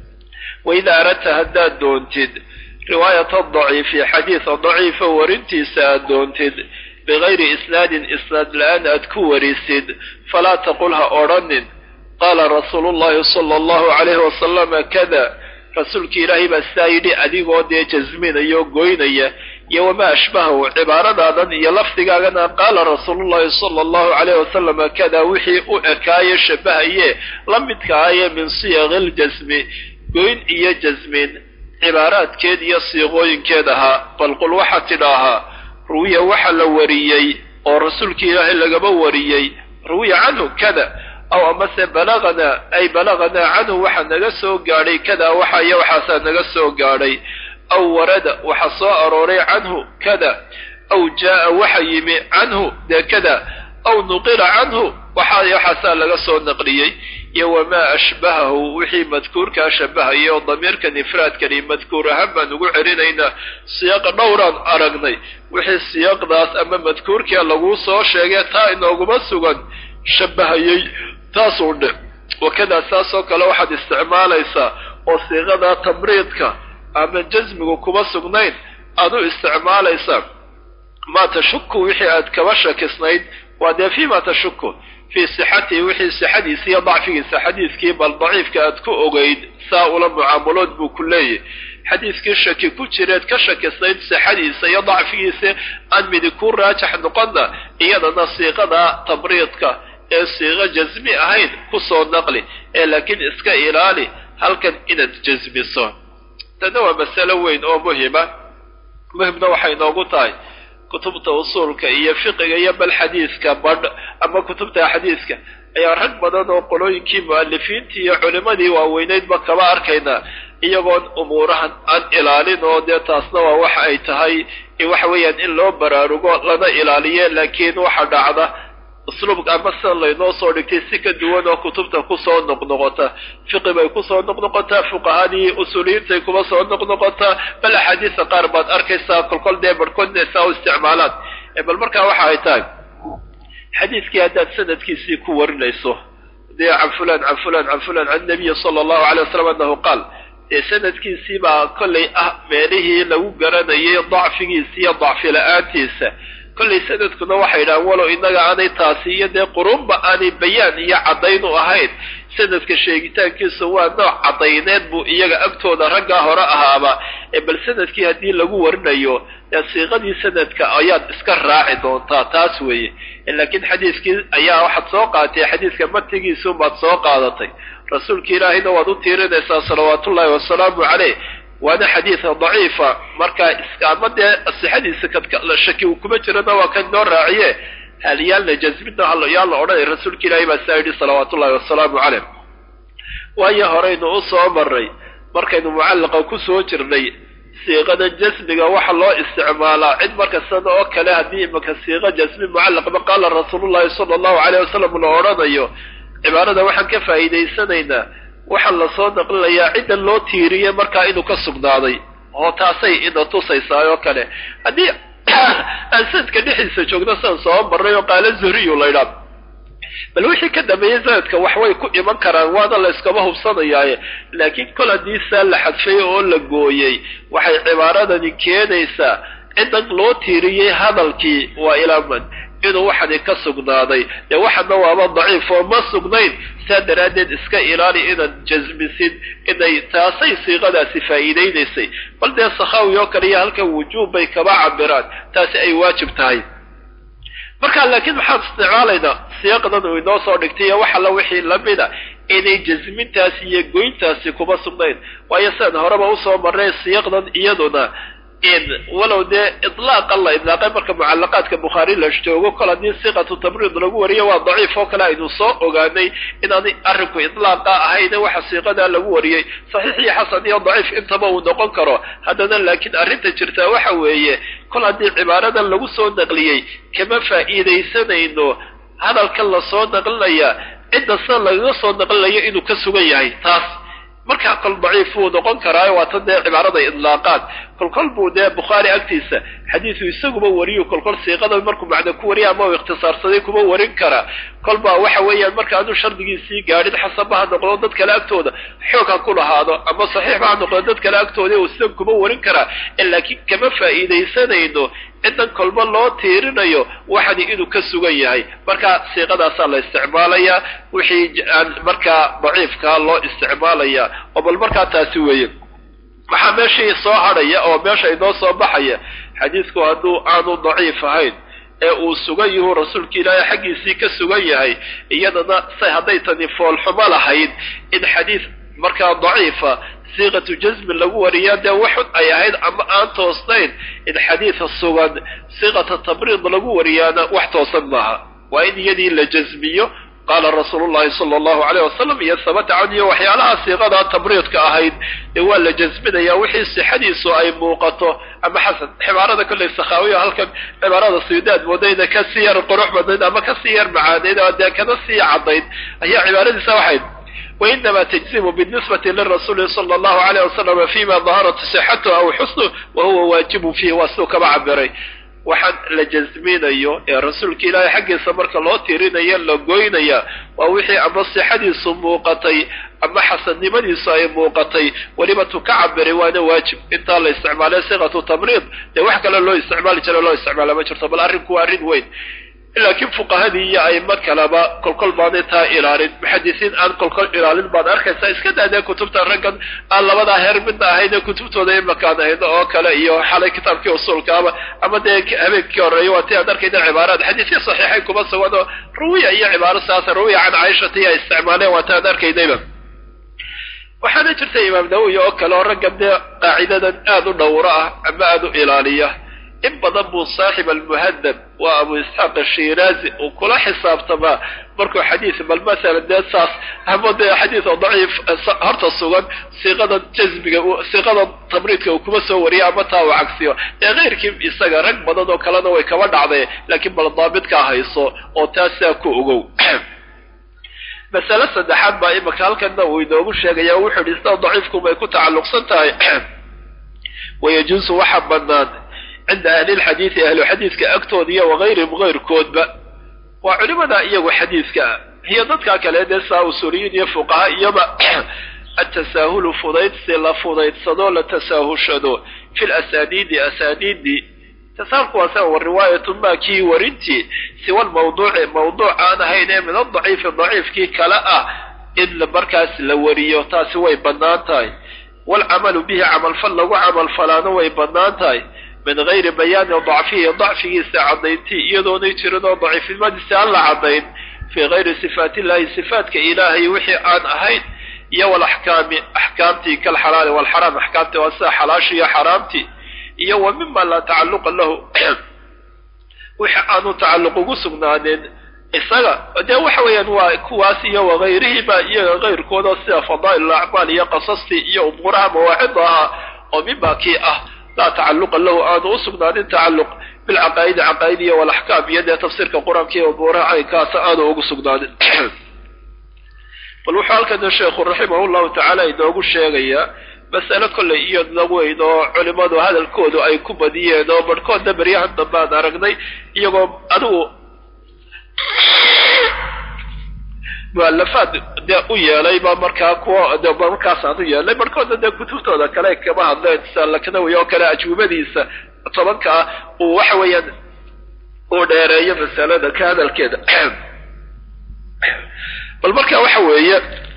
waida aradta haddaad doontid riwaayata daciifi xadiisa daciifa warintiisa aad doontid bigayri isnaadin isnaad la-aan aad ku warisid falaa taqul ha odhanin qaala rasuulu llahi sala allahu calayhi wasalama kada rasuulki ilaahay baa sidaa yidhi adigoo dee jasminaya oo goynaya iyo wamaa ashbahahu cibaaradaadan iyo lafdigaagana qaala rasuulullahi sala allahu calayhi wasalama kada wixii u ekaaye shabahaye la midkaaye min siyaqi ljasmi goyn iyo jasmin cibaaraadkeed iyo siiqooyinkeed ahaa bal qul waxaad tidhaahaa ruwiya waxa la wariyey oo rasuulki ilaahay lagaba wariyey ruwiya canhu kada aw amase balaganaa ay balaganaa canhu waxaa naga soo gaadhay kada waxa iyo waxaasaa naga soo gaadhay aw warada waxa soo arooray canhu kada aw jaa'a waxa yimi canhu dee kada aw nuqila canhu waxa iyo waxaasaa laga soo naqliyey iyo wamaa ashbahahu wixii madkuurkaa shabahaya oo damiirkan ifraadkani madkuur ahaan baan ugu celinaynaa siyaaqa dhowraan aragnay wixii siyaaqdaas ama madkuurkia laguu soo sheegay taa inooguma sugan shabahayey taasuu dhe wakadaa saasoo kale waxaad isticmaalaysaa oo siiqadaa tamriidka ama jasmigu kuma sugnayn aad u isticmaalaysaa maa tashuku wixii aad kaba shakisnayd waa dee fii ma tashuku fii sixatihi wixii sixadiisa iyo dacfigiisa xadiiskii bal daciifka aad ku ogeyd saa ula mucaamalood buu ku leeyahy xadiiskii shaki ku jireed ka shakisnayd sixadiisa iyo dacfigiisa aan midi ku raajax noqonna iyadana siiqada tamriidka ee siiqo jasmi ahayn kusoo naqli ee laakiin iska ilaali halkan inaad jasmiso tana waa masalo weyn oo muhima muhimna waxay noogu tahay kutubta usuulka iyo fiqiga iyo bal xadiiska badh ama kutubta xadiiska ayaa rag badan oo qolooyinkii mu'alifiintii iyo culimadii waaweyneydba kaba arkaynaa iyagoon umuurahan aan ilaalin oo dee taasna waa waxa ay tahay waxa weeyaan in loo baraarugo lana ilaaliye laakiin waxa dhacda usluubka ama sida laynoo soo dhigtay si ka duwan oo kutubta kusoo noqnoqota fiqi bay kusoo noqnoqotaa fuqahadii usuuliyiintay kuma soo noqnoqotaa bal axaadiisa qaar baad arkaysaa kolkol dee barhkoodna saa u isticmaalaan bal markaa waxa ay tahay xadiiskii haddaad sanadkiisii ku warinayso dee can fulan can fulan can fulan can nabiyi sala allahu alay wasalam annahu qaal dee sanadkiisii baa kollay ah meelihii lagu garanayay dacfigiisa iyo dacfi la-aantiisa kollay sanadkuna waxay yidhahaan walow innaga aanay taasi iyo dee qurunba aanay bayaan iyo caddayn u ahayn sanadka sheegitaankiisa waa nooc caddayneed buu iyaga agtooda raggaa hore ahaaba ee bal sanadkii haddii lagu warinayo dee siiqadii sanadka ayaad iska raaci doontaa taas weeye laakiin xadiiskii ayaa waxaad soo qaadatay xadiiska matigiisuunbaad soo qaadatay rasuulka ilaahayna waad u tiirinaysaa salawaatullaahi wasalaamu caleyh waana xadiida daciifa markaa ama dee sixadiisa shaki uu kuma jirana waa kan noo raaciye hal yaalna jasmina yaa la odhanay rasuulka ilaahay baa saa yidhi salawaatu ullahi wasalaamu caleyh waayo horeynu u soo maray markaynu mucallaqa ku soo jirnay siiqada jasmiga waxa loo isticmaalaa cid marka sida oo kale haddii imaka siiqa jasmi mucallaqba qaala rasuulullahi sala allahu caleyh wasalam la odhanayo cibaarada waxaan ka faa'iidaysanaynaa waxaa lasoo naqlinayaa cidda loo tiiriyey markaa inuu ka sugnaaday oo taasay ina tusaysaa oo kale haddii aan sanadka dhexdiisa joogno sidan soo marray oo qaala zuhriyu laydhaa bal wixii ka dambeeyey sanadka wax way ku iman karaan waana la yskama hubsanayaaye laakiin kol haddii saa la xadfay oo la gooyey waxay cibaaradani keenaysaa ciddan loo tiiriyey hadalkii waa ilaaman inuu waxani ka sugnaaday dee waxana waaba daciif oo ma sugnayn saa daraaddeed iska ilaali inaad jasmisid inay taasay siiqadaasi faa'iidaynaysay bal dee sakhaawi oo kale iyo halkan wujuub bay kaba cabiraan taasi ay waajib tahay marka laakiin maxaan isticmaalaynaa siyaaqdan uu inoo soo dhigtay iyo wax alla wixii lamida inay jasmintaasi iyo goyntaasi kuma sugnayn waayo sidaan horeba usoo marnay siiqdan iyaduna in walow dee idlaaqa la idlaaqay marka mucalaqaadka bukhaari la joogo kol haddii siqatu tamriid lagu wariyo waa daciif oo kale aynu soo ogaanay inaanay arrinku idlaaqa ahayne waxa siiqadaa lagu wariyey saxiix iyo xasan iyo daciif intaba uu noqon karo haddana laakiin arrinta jirtaa waxa weeye kol haddii cibaaradan lagu soo naqliyey kama faa'iidaysanayno hadalkan lasoo naqlinaya cidda sida lagaga soo naqlinayo inuu ka sugan yahay taas markaa kol daciif wuu noqon karaayo waa tan dee cibaarada idlaaqaad kolkol buu dee bukhaari agtiisa xadiisu isaguba wariyo kolkol siiqada markuu macna ku wariya ama uu ikhtisaarsaday kuma warin karaa kolbaa waxa weeyaan marka aanu shardigiisii gaadhin xasaba ha noqdo dad kale agtooda xoog ha ku lahaado ama saxiixba ha noqdo dad kale agtooda uu sidan kuma warin karaa laakiin kama faa'iidaysanayno cidan kolba loo tiirinayo waxani inuu ka sugan yahay marka siiqadaasaa la isticmaalayaa wixii aan markaa daciifkaa loo isticmaalayaa oo bal markaa taasi weeye waxaa meeshii soo hadhaya oo meesha inoo soo baxaya xadiidku hadduu aanu daciif ahayn ee uu sugan yahu rasuulka ilaahay xaggiisii ka sugan yahay iyadana say hadday tani foolxumo lahayd in xadiid markaa daciifa siiqatu jasmin lagu wariyaa dee waxun ay ahayd ama aan toosnayn in xadiida sugan siiqata tabriid lagu wariyaana wax toosan maaha waa in iyadii la jasmiyo qaala rasuulu llahi sala allahu alayh wasalam iyo sabata can iyo waxyaalaha siiqadaa tabriidka ahayd ee waa la jasminaya wixii sixadiisu ay muuqato ama xasan cibaarada kollay sakhaawiya halkan cibaarada sidaad moodayna ka sii yar qurux badnayd ama ka sii yar macaanayd oo dee kana sii caddayd ayaa cibaaradiisa waxayd wainama tajzimu binisbati lirasuuli sala allahu alayh wasalam fima daharat sixatu aw xusnu wa huwa waajibun fiihi waa siduu kaba cabiray waxaan la jasminayo ee rasuulka ilaahay xaggiisa marka loo tirinayo la goynaya waa wixii ama sixadiisu muuqatay ama xasannimadiisu ay muuqatay weliba tu ka cabiray waana waajib intaa la isticmaalay siqatu tamriid dee wax kale loo isticmaali jira loo isticmaala ma jirto bal arrinku waa arrin weyn laakiin fuqahadii iyo aimo kaleba kolkol baanay taa ilaalin muxadisiin aan kolkol ilaalin baad arkaysaa iska daadee kutubta raggan aan labadaa heer midna ahayne kutubtooda imakaan ahayno oo kale iyo xalay kitaabkii usuulkaaba ama dee habeenkii horeeya waa ti aad arkayna cibaaraad xadiisya saxiixay kuma sugan oo rawiya iyo cibaaro saasa rawiya can caaishata iyo isticmaaleen waa ti aad arkaynayba waxaana jirta imaam nawowi oo kale oo raggan dee qaacidadan aada u dhowro ah ama aada u ilaaliya in badan buu saaxib almuhadab waa abu isxaaq ashiraazi uu kula xisaabtamaa markuu xadiis bal masalan dee saas ama dee xadiis oo daciif horta sugan siiqada jasmiga siiqada tabriidka uu kuma soo wariyo ama taa uu cagsiyo dee keyrkii isaga rag badan oo kalena way kaba dhacday laakiin bal daabitkaa hayso oo taasaa ku ogow masale saddexaad baa imika halkanna uu inoogu sheegaya wuxuu yihi sida daciifkumay ku tacalluqsan tahay wayajuusu waxa banaan cinda ahli lxadiidi ahlu xadiidka agtooda iyo wagayrihim gayrkoodba waa culimada iyagu xadiidka ah iyo dadka kale dee saa usuuliyiin iyo fuqaha iyoba atasaahulu fudaydsi la fudaydsadoo la tasaahushado fi lasaniidi asaniidi tasaalku waa sa wa riwaayatu ma kii warintii siwa lmawduuci mawduuc aan ahayn ee min adaciifi daciifkii kale ah in markaas la wariyo taasi way bannaan tahay waalcamalu bihi camalfal lagu camalfalaano way bannaan tahay min gayri bayaani dacfihi dacfigiisa caddayntii iyadoonay jirin oo daciifnimadiisa aan la caddayn fii gayri sifaat illahi sifaatka ilaahay wixii aan ahayn iyo walaxkaami axkaamtii kalxalaali walxaraam axkaamtii waa sida xalaashii iyo xaraamtii iyo wa mima laa tacalluqa lahu wixii aanu tacalluq ugu sugnaanin isaga dee waxa weeyaan waa kuwaas iyo wagayrihiba iyaga kayrkooda sida fadaa'il acmaal iyo qasastii iyo umuuraha mawaacida ahaa oo mima kii ah laa tacaluqa lahu aanu u sugnaanin tacalluq bilcaqaa'idi caqaa'id iyo walaxkaam iyo dee tafsiirka qur-aanka iyo umuuraha caynkaasa aanu ugu sugnaanin bal wuxuu halkana sheekhu raximah llahu tacaala inoogu sheegayaa mas'ale kollay iyadna weyn oo culimadu hadalkoodu ay ku badiyeen oo barhkoodna beryahan dambe aan aragnay iyagoo adigu mualafaad dee u yeelay ba markaa kuwa de markaasaan u yeelnay barhkoodna dee kutubtooda kale kama hadleen sida laknawi oo kale ajwibadiisa tobanka ah uu waxa weeyaan uu dheereeyo masalada ka hadalkeeda bal marka waxa weeye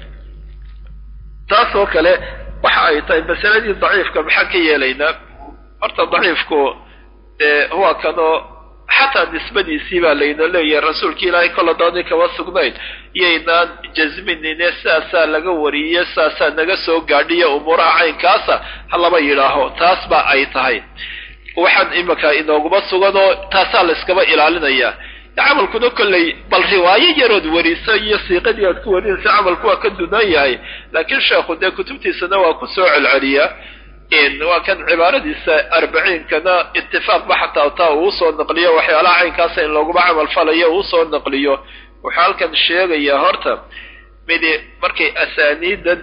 taas oo kale waxa ay tahay masaladii daciifka maxaan ka yeelaynaa horta daciifku dee huwa kanoo xataa nisbadiisii baa layna leeyahay rasuulki ilaahay kol haddaanay kaba sugnayn iyaynaan jasminine sidaasaa laga wariye sidaasaa naga soo gaadhiya umuuraha caynkaasa ha laba yidhaaho taas ba ay tahay waxaan imika inooguma sugan oo taasaa la iskaba ilaalinayaa camalkuna kolley bal riwaayo yarood wariso iyo siiqadii aad ku warinaysa camalku waa ka dunan yahay laakiin sheekhu dee kutubtiisana waa ku soo celceliyaa waa kan cibaaradiisa arbaciinkana itifaaqba xataa taa uu usoo naqliyo waxyaalaha caynkaasa in looguma camal falayo uu usoo naqliyo wuxuu halkan sheegayaa horta midi markay asaaniidan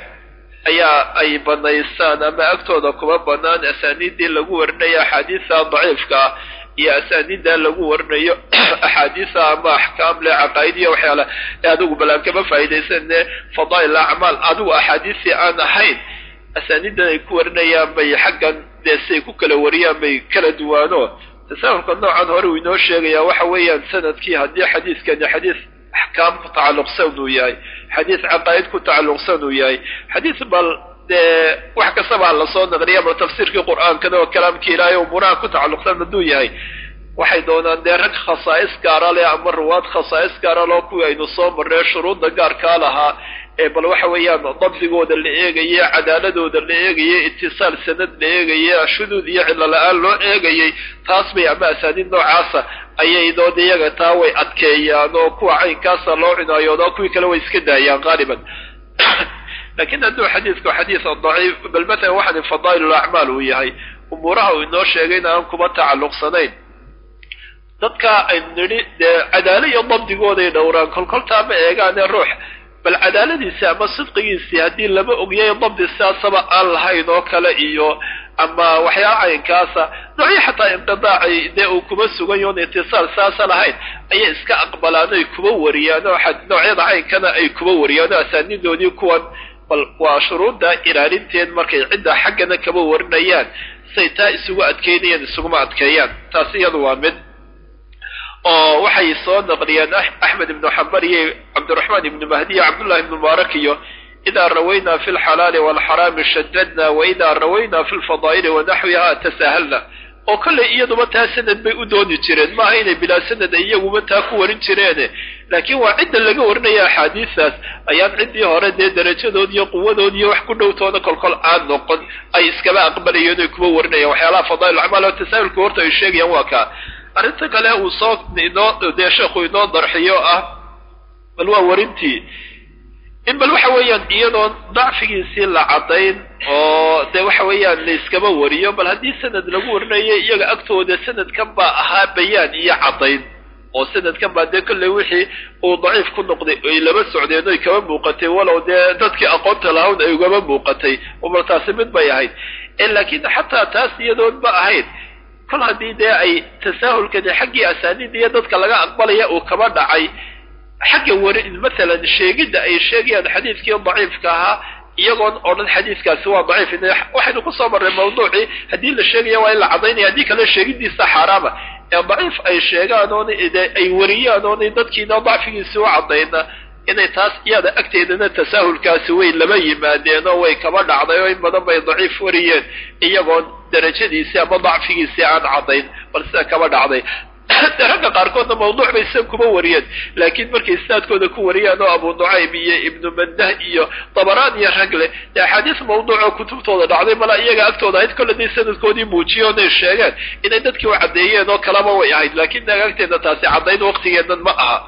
ayaa ay banaysaan ama agtooda kuma banaan asaaniiddii lagu warinayo axaadiisa daciifka ah iyo asaaniidda lagu warinayo axaadiisa ama axkaam le caqaa'id iyo waxyaala ee adigu balaan kama faa'iidaysane fadaa'il acmaal adigu axaadiisii aan ahayn asaaniiddan ay ku warinayaan bay xaggan dee siay ku kala wariyaan bay kala duwaano tasaahulka noocan hore uu inoo sheegayaa waxa weeyaan sanadkii haddii xadiiskani xadiis axkaam ku tacalluqsan uu yahay xadiis caqaa'id ku tacalluqsan uu yahay xadiis bal dee wax kastaba lasoo naqliya bal tafsiirkii qur'aankana oo kalaamkii ilaahay umuuraha ku tacalluqsan hadduu yahay waxay doonaan dee rag khasaa'is gaara leh ama ruwaad khasaa'is gaara loo kuwii aynu soo marree shuruudda gaarkaa lahaa ee bal waxa weeyaan dabdigooda la eegaye cadaaladooda la eegaye itisaal sanad la eegaye shuduud iyo cillo la-aan loo eegayey taas bay ama asaaniid noocaasa ayay dood iyaga taa way adkeeyaan oo kuwa caynkaasa loo cinaayoodo kuwii kale way iska daayaan qaaliban lakin hadduu xadiidku xadiis daciif bal matalan waxaan fadaa'il acmaal uu yahay umuuraha uu inoo sheegayna aan kuma tacalluqsanayn dadka aynu nidhi dee cadaalo iyo dabdigooday dhowraan kolkoltaa ma eegaane ruux bal cadaaladiisi ama sidqigiisii haddii lama ogyayo dabdi sidaasaba aan lahayn oo kale iyo ama waxyaala caynkaasa noocyo xataa inqidaacay dee uu kuma sugan yoon itisaal sidaasa lahayn ayay iska aqbalaan oy kuma wariyaan oo noocyada caynkana ay kuma wariyaan oo asaanidoodii kuwan bal waa shuruudda ilaalinteed markay cidda xaggana kama warinayaan say taa isugu adkeynayaan isuguma adkeeyaan taasi iyadu waa mid oo waxay soo naqliyeen axmed ibnu xambar iyo cabdiraxmaan ibnu mahdi iyo cabdullahi ibnu mubaarak iyo idaa rawaynaa fi lxalaali waalxaraami shadadna wa idaa rawaynaa fi lfadaa'ili wanaxwiha tasahalna oo kollay iyaduba taa sanad bay u dooni jireen maaha inay bilaa sanad ay iyaguba taa ku warin jireene laakiin waa cidda laga warinaya axaadiistaas ayaan ciddii hore dee darajadood iyo quwadood iyo wax ku dhowtooda kolkol aan noqon ay iskaba aqbalayeen oy kuma warinayaan waxyaalaha fadaa'il acmaal oo tasaahulka horta ay sheegayaan waa kaa arrinta kale uu soo inoo dee sheekhu inoo darxiyo ah bal waa warintii in bal waxa weeyaan iyadoon dacfigiisii la caddayn oo dee waxa weeyaan la iskaba wariyo bal haddii sanad lagu warinayo iyaga agtooda sanadkan baa ahaa bayaan iyo caddayn oo sanadkan baa dee kolley wixii uu daciif ku noqday ay laba socdeen oy kaba muuqatay walow dee dadkii aqoonta lahawn ay ugaba muuqatay bal taasi mid bay ahayd laakiin xataa taas iyadoon ma ahayd kol haddii dee ay tasaahulkani xaggii asaaniida iyo dadka laga aqbalaya uu kaba dhacay xagga wari masalan sheegidda ay sheegayaan xadiidkii daciifka ahaa iyagoon odhan xadiidkaasi waa daciif waxaynu kusoo marray mawduucii haddii la sheegaya waa in la cadaynaya haddii kale sheegidiisa xaaraama ee daciif ay sheegaan oon ay wariyaan oonay dadkiina dacfigiisi u caddayna inay taas iyada agteedana tasaahulkaasi way lama yimaadeen oo way kaba dhacday oo in badan bay daciif wariyeen iyagoon darajadiisii ama dacfigiisii aan caddayn bal sida kaba dhacday ragga qaarkoodna mawduuc bay sida kuma wariyeen laakiin markay isnaadkooda ku wariyaan oo abu nucaym iyo ibnu mandah iyo dabaraan iyo rag leh dee axaadiis mawduucoo kutubtooda dhacday mala iyaga agtooda ahayd kolle day sanadkoodii muujiyo onay sheegeen inay dadkii u caddeeyeen oo kalaba way ahayd laakiin naga agteedna taasi caddayn waqtigeennan ma aha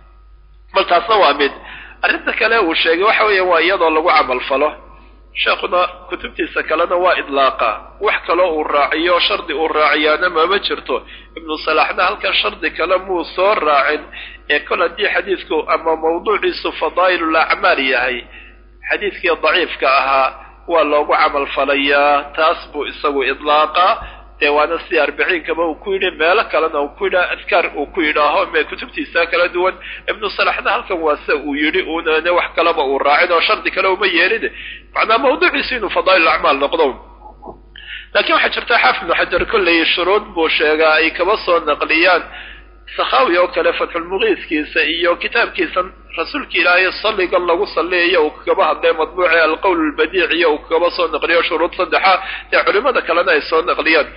bal taasna waa mid arrinta kale uu sheegay waxa weeya waa iyadoo lagu camalfalo sheekhuna kutubtiisa kalena waa idlaaqa wax kaloo uu raaciyo shardi uu raaciyaana mama jirto ibnu salaxna halkan shardi kale muu soo raacin ee kol haddii xadiidku ama mawduuciisu fadaa'ilul acmaal yahay xadiidkii daciifka ahaa waa loogu camalfalayaa taas buu isagu idlaaqa dee waana si arbiciinkaba uu ku yidhi meelo kalena uu ku yidhaa adkaar uu ku yidhaaho me kutubtiisa kala duwan ibnu salaxna halkan waa se uu yidhi uunane wax kaleba uu raacin oo shardi kale uma yeelin macnaa mawduuciisu inuu fadaa'il acmaal noqdo laakiin waxaa jirta xaafid ibnu xajar kolley shuruud buu sheegaa ay kaba soo naqliyaan sakhawi oo kale fatxulmuqiiskiisa iyo kitaabkiisa rasuulka ilaahay salligan lagu salliyayo uu kagaba hadlay madbuuci alqowl albadiic iyo uu kagaba soo naqliyo shuruud saddexa ee culimada kalena ay soo naqliyaan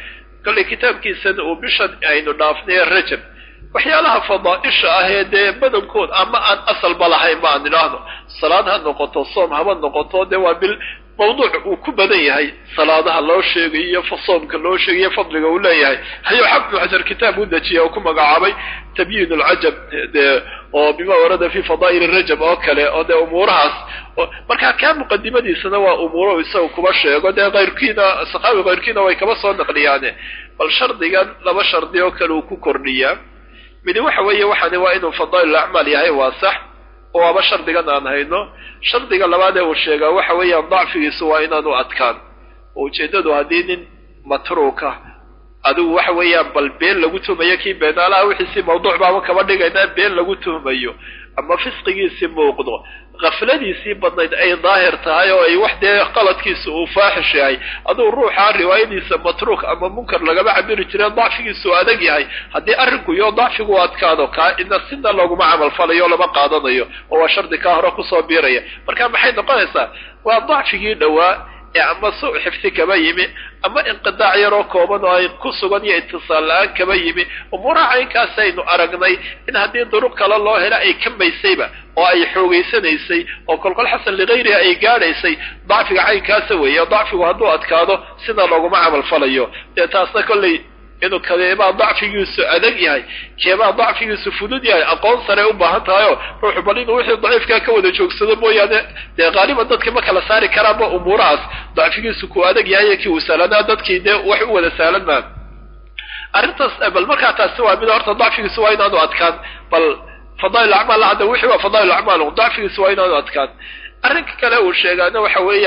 kollay kitaabkiisana uu bishan aynu dhaafnay rajab waxyaalaha fadaaisha ah ee dee badankood ama aan asalba lahayn ma aan idhaahno salaad ha noqoto soom haba noqoto dee waa bil mawduuc uu ku badan yahay salaadaha loo sheegayo soomka loo sheegayo fadliga uu leeyahay hayuu xafid xajar kitaab u dejiya oo ku magacaabay tabyiin alcajab de oo bima warada fi fadaa'il rajab oo kale oo dee umuurahaas markaa kaa muqadimadiisana waa umuuro isaga kuba sheego dee kayrkiina saxaabi kayrkiina way kaba soo naqliyaane bal shardigan laba shardi oo kale uu ku kordhiyaa midi waxa weeye waxaani waa inuu fadaa'il acmaal yahay waa sax oo waaba shardigan aan hayno shardiga labaad ee uu sheegaa waxa weeyaan dacfigiisu waa inaanu adkaan oo ujeeddadu haddii nin matruuka adigu waxa weeyaan bal been lagu tuhmayo kii beenaalaha wixiisii mawduuc baaba kaba dhigaynaa been lagu tuhmayo ama fisqigiisii muuqdo kafladiisii badnayd ay daahir tahay oo ay wax dee qaladkiisa uu faaxish yahay aduu ruuxaa riwaayadiisa matruuk ama munkar lagama cabiri jire dacfigiisu adag yahay haddii arrinku iyo dacfigu adkaado kaa ina sina looguma camal falayo lama qaadanayo oo waa shardi kaa hore kusoo biiraya marka maxay noqonaysaa waa dacfigii dhowaa ee ama su xifdi kaba yimi ama inqidaac yaroo kooban oo ay ku sugan iyo itisaal la-aan kaba yimi umuuraha caynkaas aynu aragnay in haddii duruq kale loo helo ay kambaysayba oo ay xoogaysanaysay oo kolkol xasan ligayriha ay gaadhaysay dacfiga caynkaasa weeye dacfigu hadduu adkaado sida looguma camal falayo dee taasna kolley inuu kadeebaa dacfigiisu adag yahay keebaa dacfigiisu fudud yahay aqoon sare u baahan tahayoo ruuxu bal inuu wixii daciifkaa ka wada joogsado mooyaane dee qaaliban dadka ma kala saari karaanba umuurahaas dacfigiisu ku adag yahay iyo kii uu sahlanaa dadkii dee wax u wada sahlan maa arrintaas bal markaa taasi waa mid horta dacfigiisu waa inaanu adkaan bal fadaa'il acmaal hadda wixii waa fadaa'il acmaal dacfigiisu waa inaanu adkaan arrinka kale uu sheegaana waxa weeya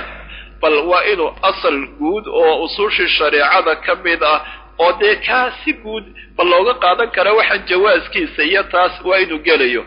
bal waa inuu asal guud oo usuushii shareecada ka mid ah oo dee kaa si guud bal looga qaadan kara waxaan jawaaskiisa iyo taas waa inuu gelayo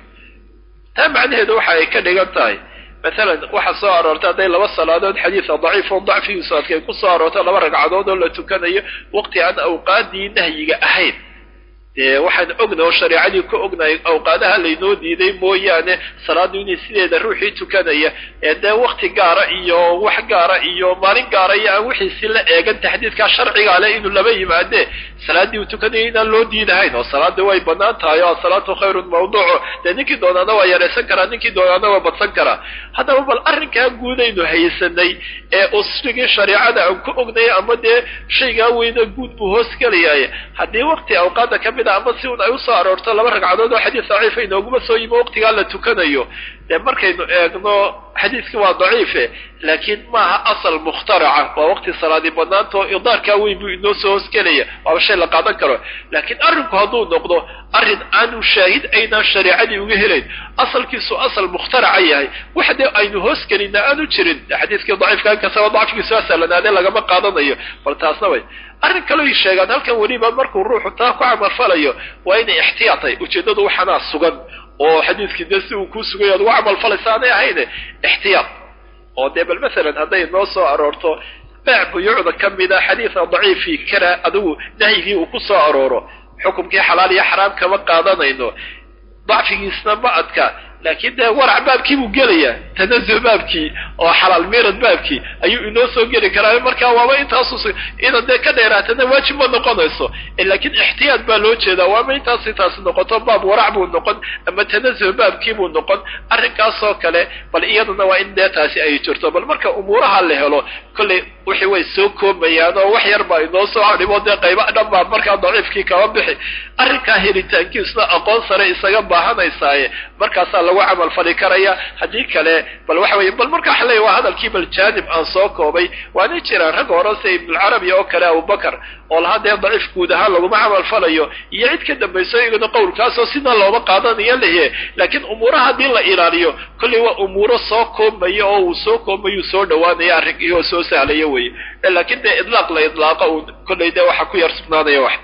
taa macnaheedu waxa ay ka dhigan tahay maalan waxaa soo aroortay hadday laba salaadood xadiida daciif oo dacfigiisu adkay ku soo aroortay laba ragcadood oo la tukanayo waqti aan awqaadii nahyiga ahayn dee waxaan ogna oo shareecadii ka ognahay awqaadaha laynoo diiday mooyaane salaadu inay sideeda ruuxii tukanaya ee dee wakti gaara iyo wax gaara iyo maalin gaara iyo aan wixiisi la eegan taxdiidkaa sharciga ale inuu laba yimaadee salaaddii uu tukanaya inaan loo diidahayn oo salaadii way banaan tahay oo asalaatu khayrun mawduuco dee ninkii doonaana waa yaraysan karaa ninkii doonaana waa badsan karaa haddaba bal arrinkaa guudaynu haysanay ee usrigii shareecada aan ku ognay ama dee shaygaa weyna guud buu hoos gelayaay haddii wakti awqaada ka mid a ama si un ay usoo aroorto laba ragcadood oo xadiis daciifa inooguma soo yimi waqtigaa la tukanayo dee markaynu eegno xadiiskii waa daciife laakiin maaha asal mukhtaraca waa waqti salaadii banaantao idaarkaa weyn buu inoo soo hoosgelaya waaba shay la qaadan karo laakiin arrinku hadduu noqdo arrin aanu shaahid aynaan shareecadii uga helayn asalkiisu asal mukhtaraca yahay wax dee aynu hoosgelina aanu jirin xadiiskii daciifka inkastaba dacfigiisu asalanaadee lagama qaadanayo bal taasna way arrin kaleo ay sheegaan halkan weliba markuu ruuxu taa ku camalfalayo waa inay ixtiyaatay ujeeddadu waxanaa sugan oo xadiiskii dee si uu kuu sugay aad ugu camalfalaysa aanay ahayne ixtiyaat oo dee bal masalan hadday noo soo aroorto baac buyuucda ka mida xadiida daciifi kara adigu nahyigii uu ku soo arooro xukumkii xalaal iyo xaraam kama qaadanayno dacfigiisna ma adka laakiin dee warac baabkii buu gelayaa tanazuh baabkii oo xalaal miirad baabkii ayuu inoo soo geli karaa markaa waaba intaasu inaad dee ka dheeraatana waajib ma noqonayso laakiin ixtiyaad baa loo jeedaa waaba intaas intaasi noqoto baab warac buu noqon ama tanazuh baabkii buu noqon arrinkaasoo kale bal iyaduna waa in dee taasi ay jirto bal marka umuuraha la helo kollay wixii way soo koobayaan oo wax yar baa inoo soo hadhimo dee qayba dhan baa markaa daciifkii kaba bixi arrinkaa helitaankiisna aqoon sare isaga baahanaysaaye markaasaa lagu camal fali karaya haddii kale bal waxa weye bal marka waxa leeya waa hadalkii bal jaanib aan soo koobay waana jiraan rag hore sida ibnulcarabi oo kale abubakar oo lahaa dee daciif guud ahaan laguma camal falayo iyo cid ka dambayso iyaguna qowlkaasoo sina looma qaadanayo lehe laakiin umuuraha haddii la ilaaliyo kollay waa umuuro soo koobmaya oo uu soo koobmayuu soo dhawaanaya arrinkii oo soo sahlaya weye laakiin dee idlaaq la idlaaqa uu kollay dee waxa ku yar sugnaanaya wax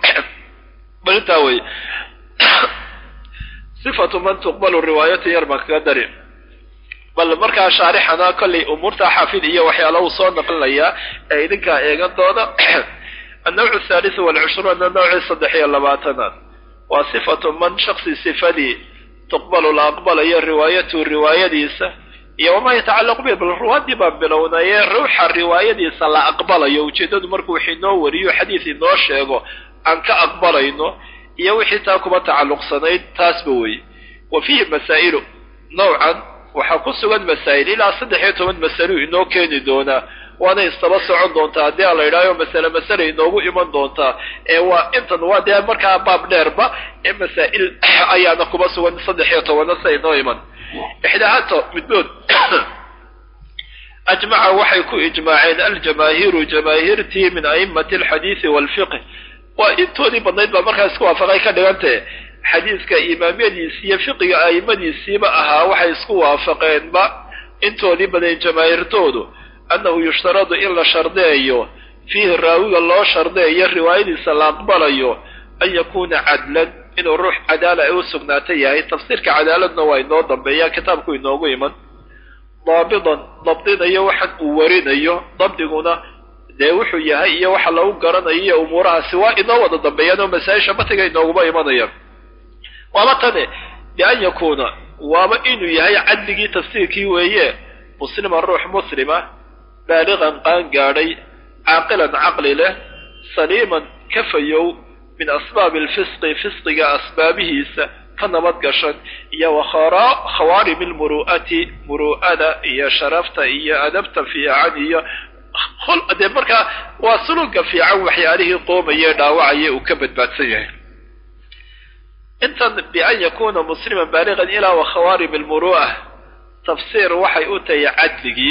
bal intaa weye sifatu man tuqbalu riwaayatu yar baan kaga dari bal markaa shaarixana kollay umuurta xaafid iyo waxyaala uu soo naqlinayaa ee idinkaa eegan doona annawcu athaalithu walcushruun annawci saddex iyo labaatanaad waa sifatu man shaksi sifadii tuqbalu la aqbalayo riwaayatu riwaayadiisa iyo wamaa yatacallaqu bihi bal ruwaadii baan bilownayee ruuxa riwaayadiisa la aqbalayo ujeeddadu markuu wax inoo wariyo xadiis inoo sheego aan ka aqbalayno iyo wixii taa kuba tacalluqsanayd taasba weeye wa fiihi masaa'ilu nowcan waxaa ku sugan masaa'il ilaa saddex iyo toban masalo inoo keeni doonaa waana istaba socon doontaa haddii a la yidhahyo masale masale inoogu iman doontaa ee waa intan waa dee markaa baab dheerba ee masaa'il ayaana kuba sugan saddex iyo tobana sa inoo iman ixdaahato middood ajmaca waxay ku ijmaaceen aljamaahiiru jamaahiirtii min a'immati alxadiisi waalfiqh waa intoodii badnayd baa markaa isku waafaqay ka dhigantahe xadiiska imaamyadiisi iyo fiqiga a'immadiisiiba ahaa waxay isku waafaqeenba intoodii badan jamaahiirtoodu annahu yushtaradu in la shardeeyo fiihi raawiga loo shardeeyo riwaayadiisa la aqbalayo an yakuuna cadlan inuu ruux cadaala ay u sugnaata yahay tafsiirka cadaaladna waa inoo dambeeya kitaabku inoogu iman daabidan dabdinayo waxan uu warinayo dabdiguna dee wuxuu yahay iyo waxa lagu garanayo iyo umuurahaasi waa inoo wada dambeeyaan oo masaa-isha batiga inooguma imanayaan waaba tane bian yakuuna waaba inuu yahay cadligii tafsiirkii weeye musliman ruux muslima baaliqan qaan gaadhay caaqilan caqli leh saliiman ka fayow min asbaabi alfisqi fisqiga asbaabihiisa ka nabad gashan iyo wa khawaarimi lmuru'ati muru'ada iyo sharafta iyo adabta fiican iyo dee markaa waa suluga fiican waxyaalihii qoomaye dhaawacaya uu ka badbaadsan yahay intan bian yakuuna musliman baaliqan ilaa wa khawaarim almuru'a tafsiir waxay u tahay cadligii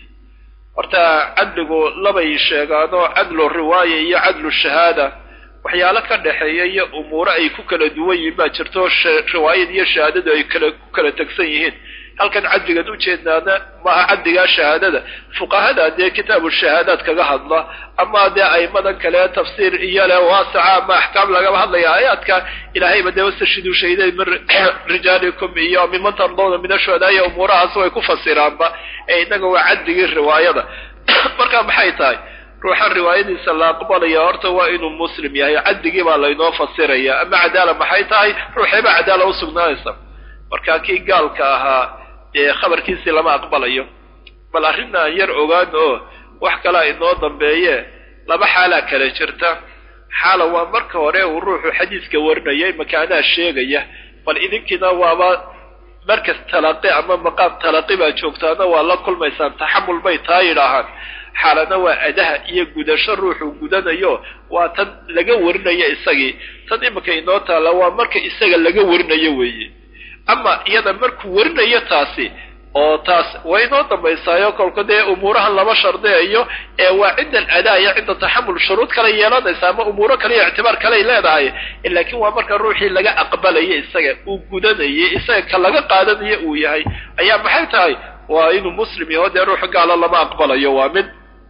horta cadligu labay sheegaanoo cadlu riwaaya iyo cadlu shahaada waxyaalo ka dhexeeya iyo umuuro ay ku kala duwan yihiin baa jirto riwaayad iyo shahaadadu ay kala ku kala tegsan yihiin halkan cadligan ujeednaana maaha cadligaa shahaadada fuqahada dee kitaabu shahaadaad kaga hadla ama dee aimadan kale tafsiir iyo leh waasaca ama axkaam lagaba hadlaya aayaadka ilaahayba dee wastashidu shahiday min rijaalikum iyo miman tardawna min ashuhadaaya umuurahaas way ku fasiraanba ee innaga waa cadligii riwaayada marka maxay tahay ruuxan riwaayadiisa la aqbalaya horta waa inuu muslim yahay cadligii baa laynoo fasiraya ama cadaala maxay tahay ruuxeeba cadaala u sugnaanaysa marka kii gaalka ahaa dee khabarkiisii lama aqbalayo bal arrin aan yar ogaan oo wax kalaa inoo dambeeye laba xaalaa kala jirta xaala waa marka hore uu ruuxu xadiiska warinayay makaanaha sheegaya bal idinkiina waaba markas talaqi ama maqaam talaqi baa joogtaana waa la kulmaysaan taxamul bay taa yidhaahaan xaalana waa adaha iyo gudasho ruuxuu gudanayo waa tan laga warinayo isagii tan iminka inoo taalla waa marka isaga laga warinayo weeye ama iyada markuu warinayo taasi oo taas way inoo dambaysaayo kolka dee umuurahan lama shardiyayo ee waa cinda aladaa iyo cinda taxamul shuruud kale yeelanaysa ama umuuro kale iyo ictibaar kaley leedahay laakiin waa marka ruuxii laga aqbalayo isaga uu gudanayay isaga ka laga qaadanayo uu yahay ayaa maxay tahay waa inuu muslim yaho dee ruux gaalo lama aqbalayo waa mid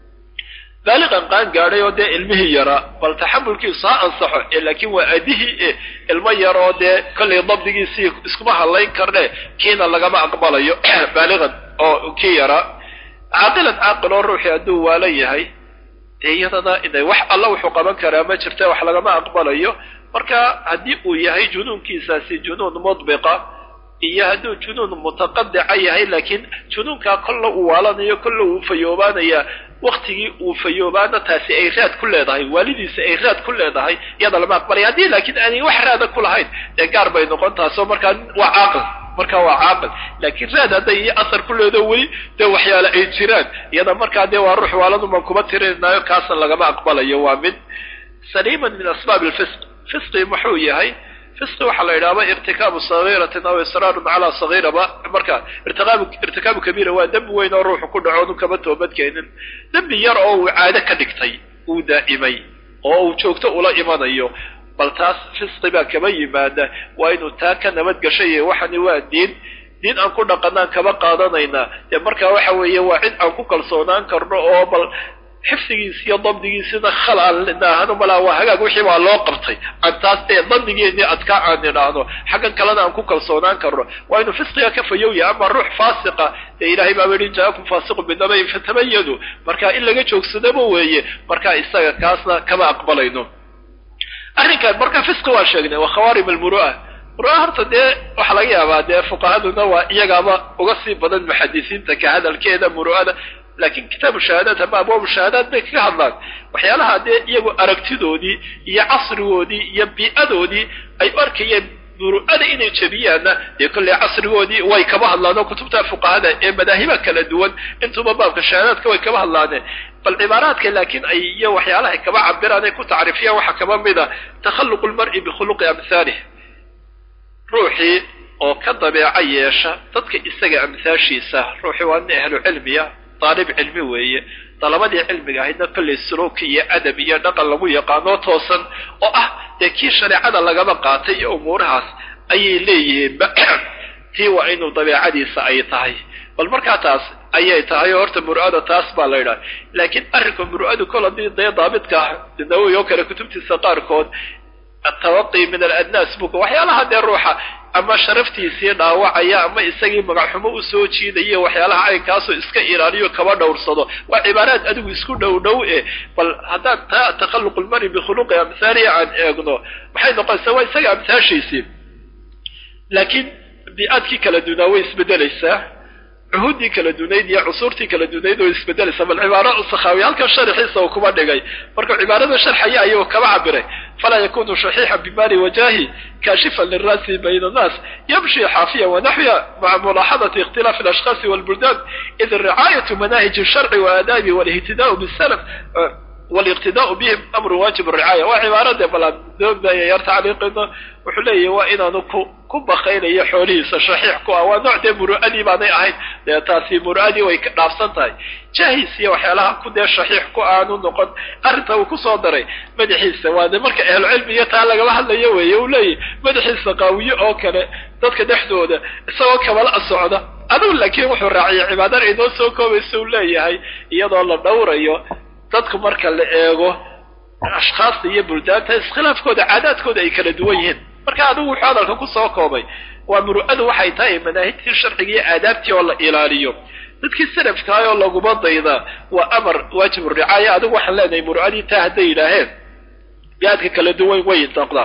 baaliqan qaan gaadhay oo dee ilmihii yaraa bal taxamulkiisu ha ansaxo ee laakiin waa adihii e ilmo yar oo dee kollay dabdigiisii iskuma hadlayn karne kiina lagama aqbalayo baaliqan oo kii yaraa caaqilan caaqil oo ruuxii hadduu waalan yahay dee iyadana inay wax alla wuxuu qaban karaa ma jirta wax lagama aqbalayo marka haddii uu yahay junuunkiisaasi junuun mudbiqa iyo hadduu junuun mutaqadica yahay laakiin junuunkaa kolla uu waalanayo kolla uu fayoobaanaya waktigii uu fayoobaana taasi ay raad ku leedahay waalidiisa ay raad ku leedahay iyada lama aqbalaya haddii laakiin aanay wax raada ku lahayn dee gaar bay noqon taasoo markaa waa caaqil markaa waa caaqil laakiin raad hadday iyo asar ku leedo weli dee waxyaale ay jiraan iyada markaa dee waa ruux waaladumaan kuma tirinaynayo kaasna lagama aqbalayo waa mid saliiman min asbaab lfisq fisqi muxuu yahay fisqi waxaa la yidhahba irtikaabu sagiiratin aw israarun calaa sagiiraba marka irtikaabu irtikaabu kabiira waa dembi weyn oo ruuxu ku dhaco onu kama toobadkeenin dembi yar oo uu caado ka dhigtay uu daa'imay oo uu joogto ula imanayo bal taas fisqi baa kama yimaada waa inuu taa ka nabad gashay waxani waa diin diin aan ku dhaqanaan kama qaadanaynaa dee markaa waxa weeye waa cid aan ku kalsoonaan karno oo bal xifdigiis iyo dabdigiisina khal aan idhaahno malaa waa hagaag wixii baa loo qabtay aan taas dee dandigeennii adkaa aan idhaahno xaggan kalena aan ku kalsoonaan karno waa inuu fisqiga ka fayowya ama ruux faasiqa dee ilaahay baaba yihi jaakum faasiqu binabayin fatabayanu marka in laga joogsadaba weeye marka isaga kaasna kama aqbalayno arrinkan marka fisqi waa sheegnay waa khawaarim almuru'a muru'a horta dee waxaa laga yaabaa dee fuqahaduna waa iyagaaba uga sii badan muxadisiinta ka hadalkeeda muru'ada laakiin kitaabu shahaadaat ama abwaabu shahaadaat bay kaga hadlaan waxyaalaha dee iyagu aragtidoodii iyo casrigoodii iyo bii'adoodii ay u arkayeen muru'ada inay jebiyaanna dee kolley casrigoodii way kaba hadlaan oo kutubta fuqahada ee madaahiba kala duwan intuba baabka shahaadaadka way kaba hadlaaneen bal cibaaraadka laakiin ay iyo waxyaalahay kaba cabiraan ay ku tacriifiyaan waxaa kaba mid a takhalluqu lmar'i bikhuluqi amhaalih ruuxii oo ka dabeeco yeesha dadka isaga amhaashiisa ruuxii waa nin ahlu cilmiya daalib cilmi weeye dalabadii cilmiga ahaydna kolley suluuki iyo adab iyo dhaqan lagu yaqaanoo toosan oo ah dee kii shareecada lagaba qaatay iyo umuurahaas ayay leeyihiinba tii waa inuu dabeecadiisa ay tahay bal markaa taas ayay tahay oo horta muru'ada taas baa la yidhaha laakiin arrinka muru'adu kol haddii dee daabidka ah nawowi oo kale kutubtiisa qaarkood atawaqi min aladnaas buka waxyaalaha dee ruuxa ama sharaftiisii dhaawacaya ama isagii magacxumo usoo jiidaya waxyaalaha caynkaasoo iska ilaaliyo kaba dhowrsado waa cibaaraad adigu isku dhow dhow e bal haddaan taa takhalluq lmari bikhuluqi amhaalihi aan eegno maxay noqonaysaa waa isaga amhaashiisii laakiin bii'aadkii kala dunaa way isbedelaysaa cuhuuddii kala dunayd iyo cusuurtii kala dunayd oo isbedelaysa bal cibaaro sakhaawi halkan sharaxiisa uu kuma dhigay markuu cibaarada sharxaya ayuu kaba cabiray falaa yakunu shaxiixan bimali wajahi kaashifan liraasi bayna annaas yamshi xaafiya wanaxwiya maca mulaaxadati ikhtilaafi alashkhaasi walbuldaan id ricaayatu manaahij sharci waadaabi walihtidaau bisalaf waliqtidaau bihim amru waajib ricaaya waa cibaarade balaan doogdaya yar tacliiqino wuxuu leeyahy waa inaanu ku ku bakaynayo xoolihiisa shaxiix ku ah waa nooc dee muru'adii baanay ahayn dee taasi muru'adii way ka dhaafsan tahay jahis iyo waxyaalaha ku dee shaxiix ku aanu noqon arrinta uu kusoo daray madaxiisa waa de marka ahlucilmiga taa lagama hadlayo weeye uu leeyahy madaxiisa qaawiye oo kale dadka dhexdooda isagoo kabala socda adugu laakiin wuxuu raaciyay cibaadada inoo soo koobaysa uu leeyahay iyadoo la dhowrayo dadku marka la eego ashkhaasta iyo buldaanta iskhilaafkooda caadaadkooda ay kala duwan yihiin marka adigu wuxuu hadalka kusoo koobay waa muru'adu waxay tahay manaahijtii sharciga iyo aadaabtii oo la ilaaliyo dadkii salafkaay oo laguma dayda waa amar waajib ricaaya adigu waxaan leenahay muru'adii taa hadday yidhaaheen biaadka kala duwan way noqdaa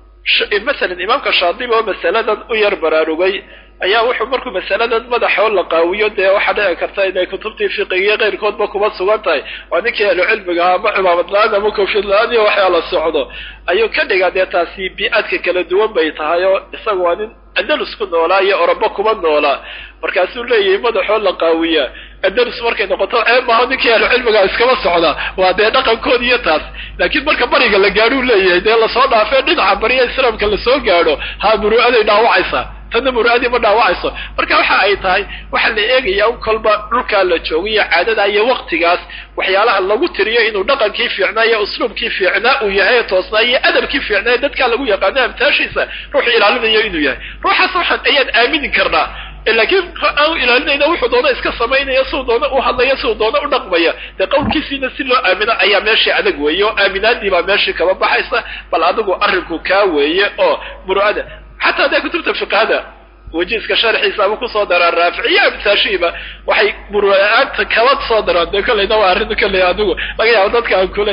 masalan imaamka shaadibi oo masaladan u yar baraarugay ayaa wuxuu markuu masaladan madaxoo la qaawiyo dee waxaa dhici karta inay kutubtii fiqigiyo keyrkoodba kuma sugan tahay waa ninkii ahlu cilmiga ama cimaamad la-aan ama kofid la-aan iyo waxyaa la socdo ayuu ka dhigaa dee taasi bii'adka kala duwan bay tahay oo isaga waa nin andalus ku noolaa iyo orobo kuma noolaa markaasuu leeyahay madaxoo la qaawiyaa andalus markay noqoto ceeb maaho ninkii ahlu cilmiga iskama socda waa dee dhaqankood iyo taas laakiin marka bariga la gaadhuu leeyahay dee lasoo dhaafee dhinaca bariya islaamka lasoo gaadho ha muru'aday dhaawacaysaa tanna muru'adii ma dhaawacayso marka waxa ay tahay waxaa la eegayaa un kolba dhulkaa la joogayo caadada iyo waktigaas waxyaalaha lagu tiriyo inuu dhaqankii fiicnaa iyo usluubkii fiicnaa uu yahay toosnaa iyo adabkii fiicnaa dadkaa lagu yaqaano amtaashiisa ruuxu ilaalinayo inuu yahay ruuxaas waxaan ayaan aamini karnaa laakiin aanu ilaalinayna wuxuu doona iska samaynaya siduu doona u hadlaya siduu doona u dhaqmaya dee qowlkiisiina si loo aamino ayaa meeshii adag weeye oo aaminaadii baa meeshii kaba baxaysa bal adigu arrinku kaa weeye oo muru'ada xataa dee kutubta fiqhada wajiiska sharxiisa ama kusoo daraan raaficiyo amtaashiiba waxay muru'aanta kaba soo daraan dee kollayna waa arrin kolley adigu laga yaabo dadka aan kule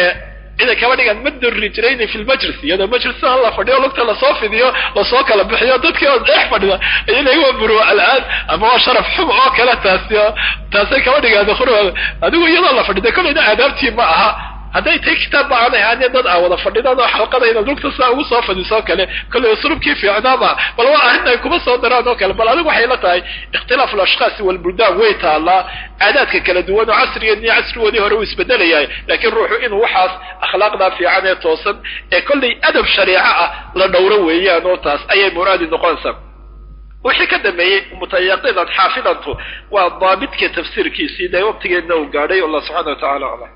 inay kaba dhigaan ma rijrayni fi lmajlis iyadoo majlisaa la fadhiyo lugta lasoo fidiyo lasoo kala bixiyo dadkii oo dhex fadhida ayay waa muru'a al'aan ama waa sharaf xum oo kale taasi taasay kaba dhigaan adigu iyadoo la fadhida kollayna aadaabtii ma aha hadday tahay kitaab ba aanay ahaanee dad aan wada fadhidaan oo xalqada inaad lugta saa ugu soo fadhiisoo kale kollay uslubkii fiicnaama bal waa arrin ay kuma soo daraan oo kale bal adigu waxay la tahay ikhtilaafu alashkhaasi walbuldaan way taallaa caadaadka kala duwan oo casrigeed iyo casrigoodii hore uu isbedelayahay laakiin ruuxu inuu waxaas akhlaaqdaa fiican ee toosan ee kollay adab shariico ah la dhowro weeyaan oo taas ayay muraadi noqonaysaa wixii ka dambeeyey mutayaqidan xaafidantu waa daabidka tafsiirkiisii dee waqtigeedna uu gaadhay allah subxana wa tacala aclam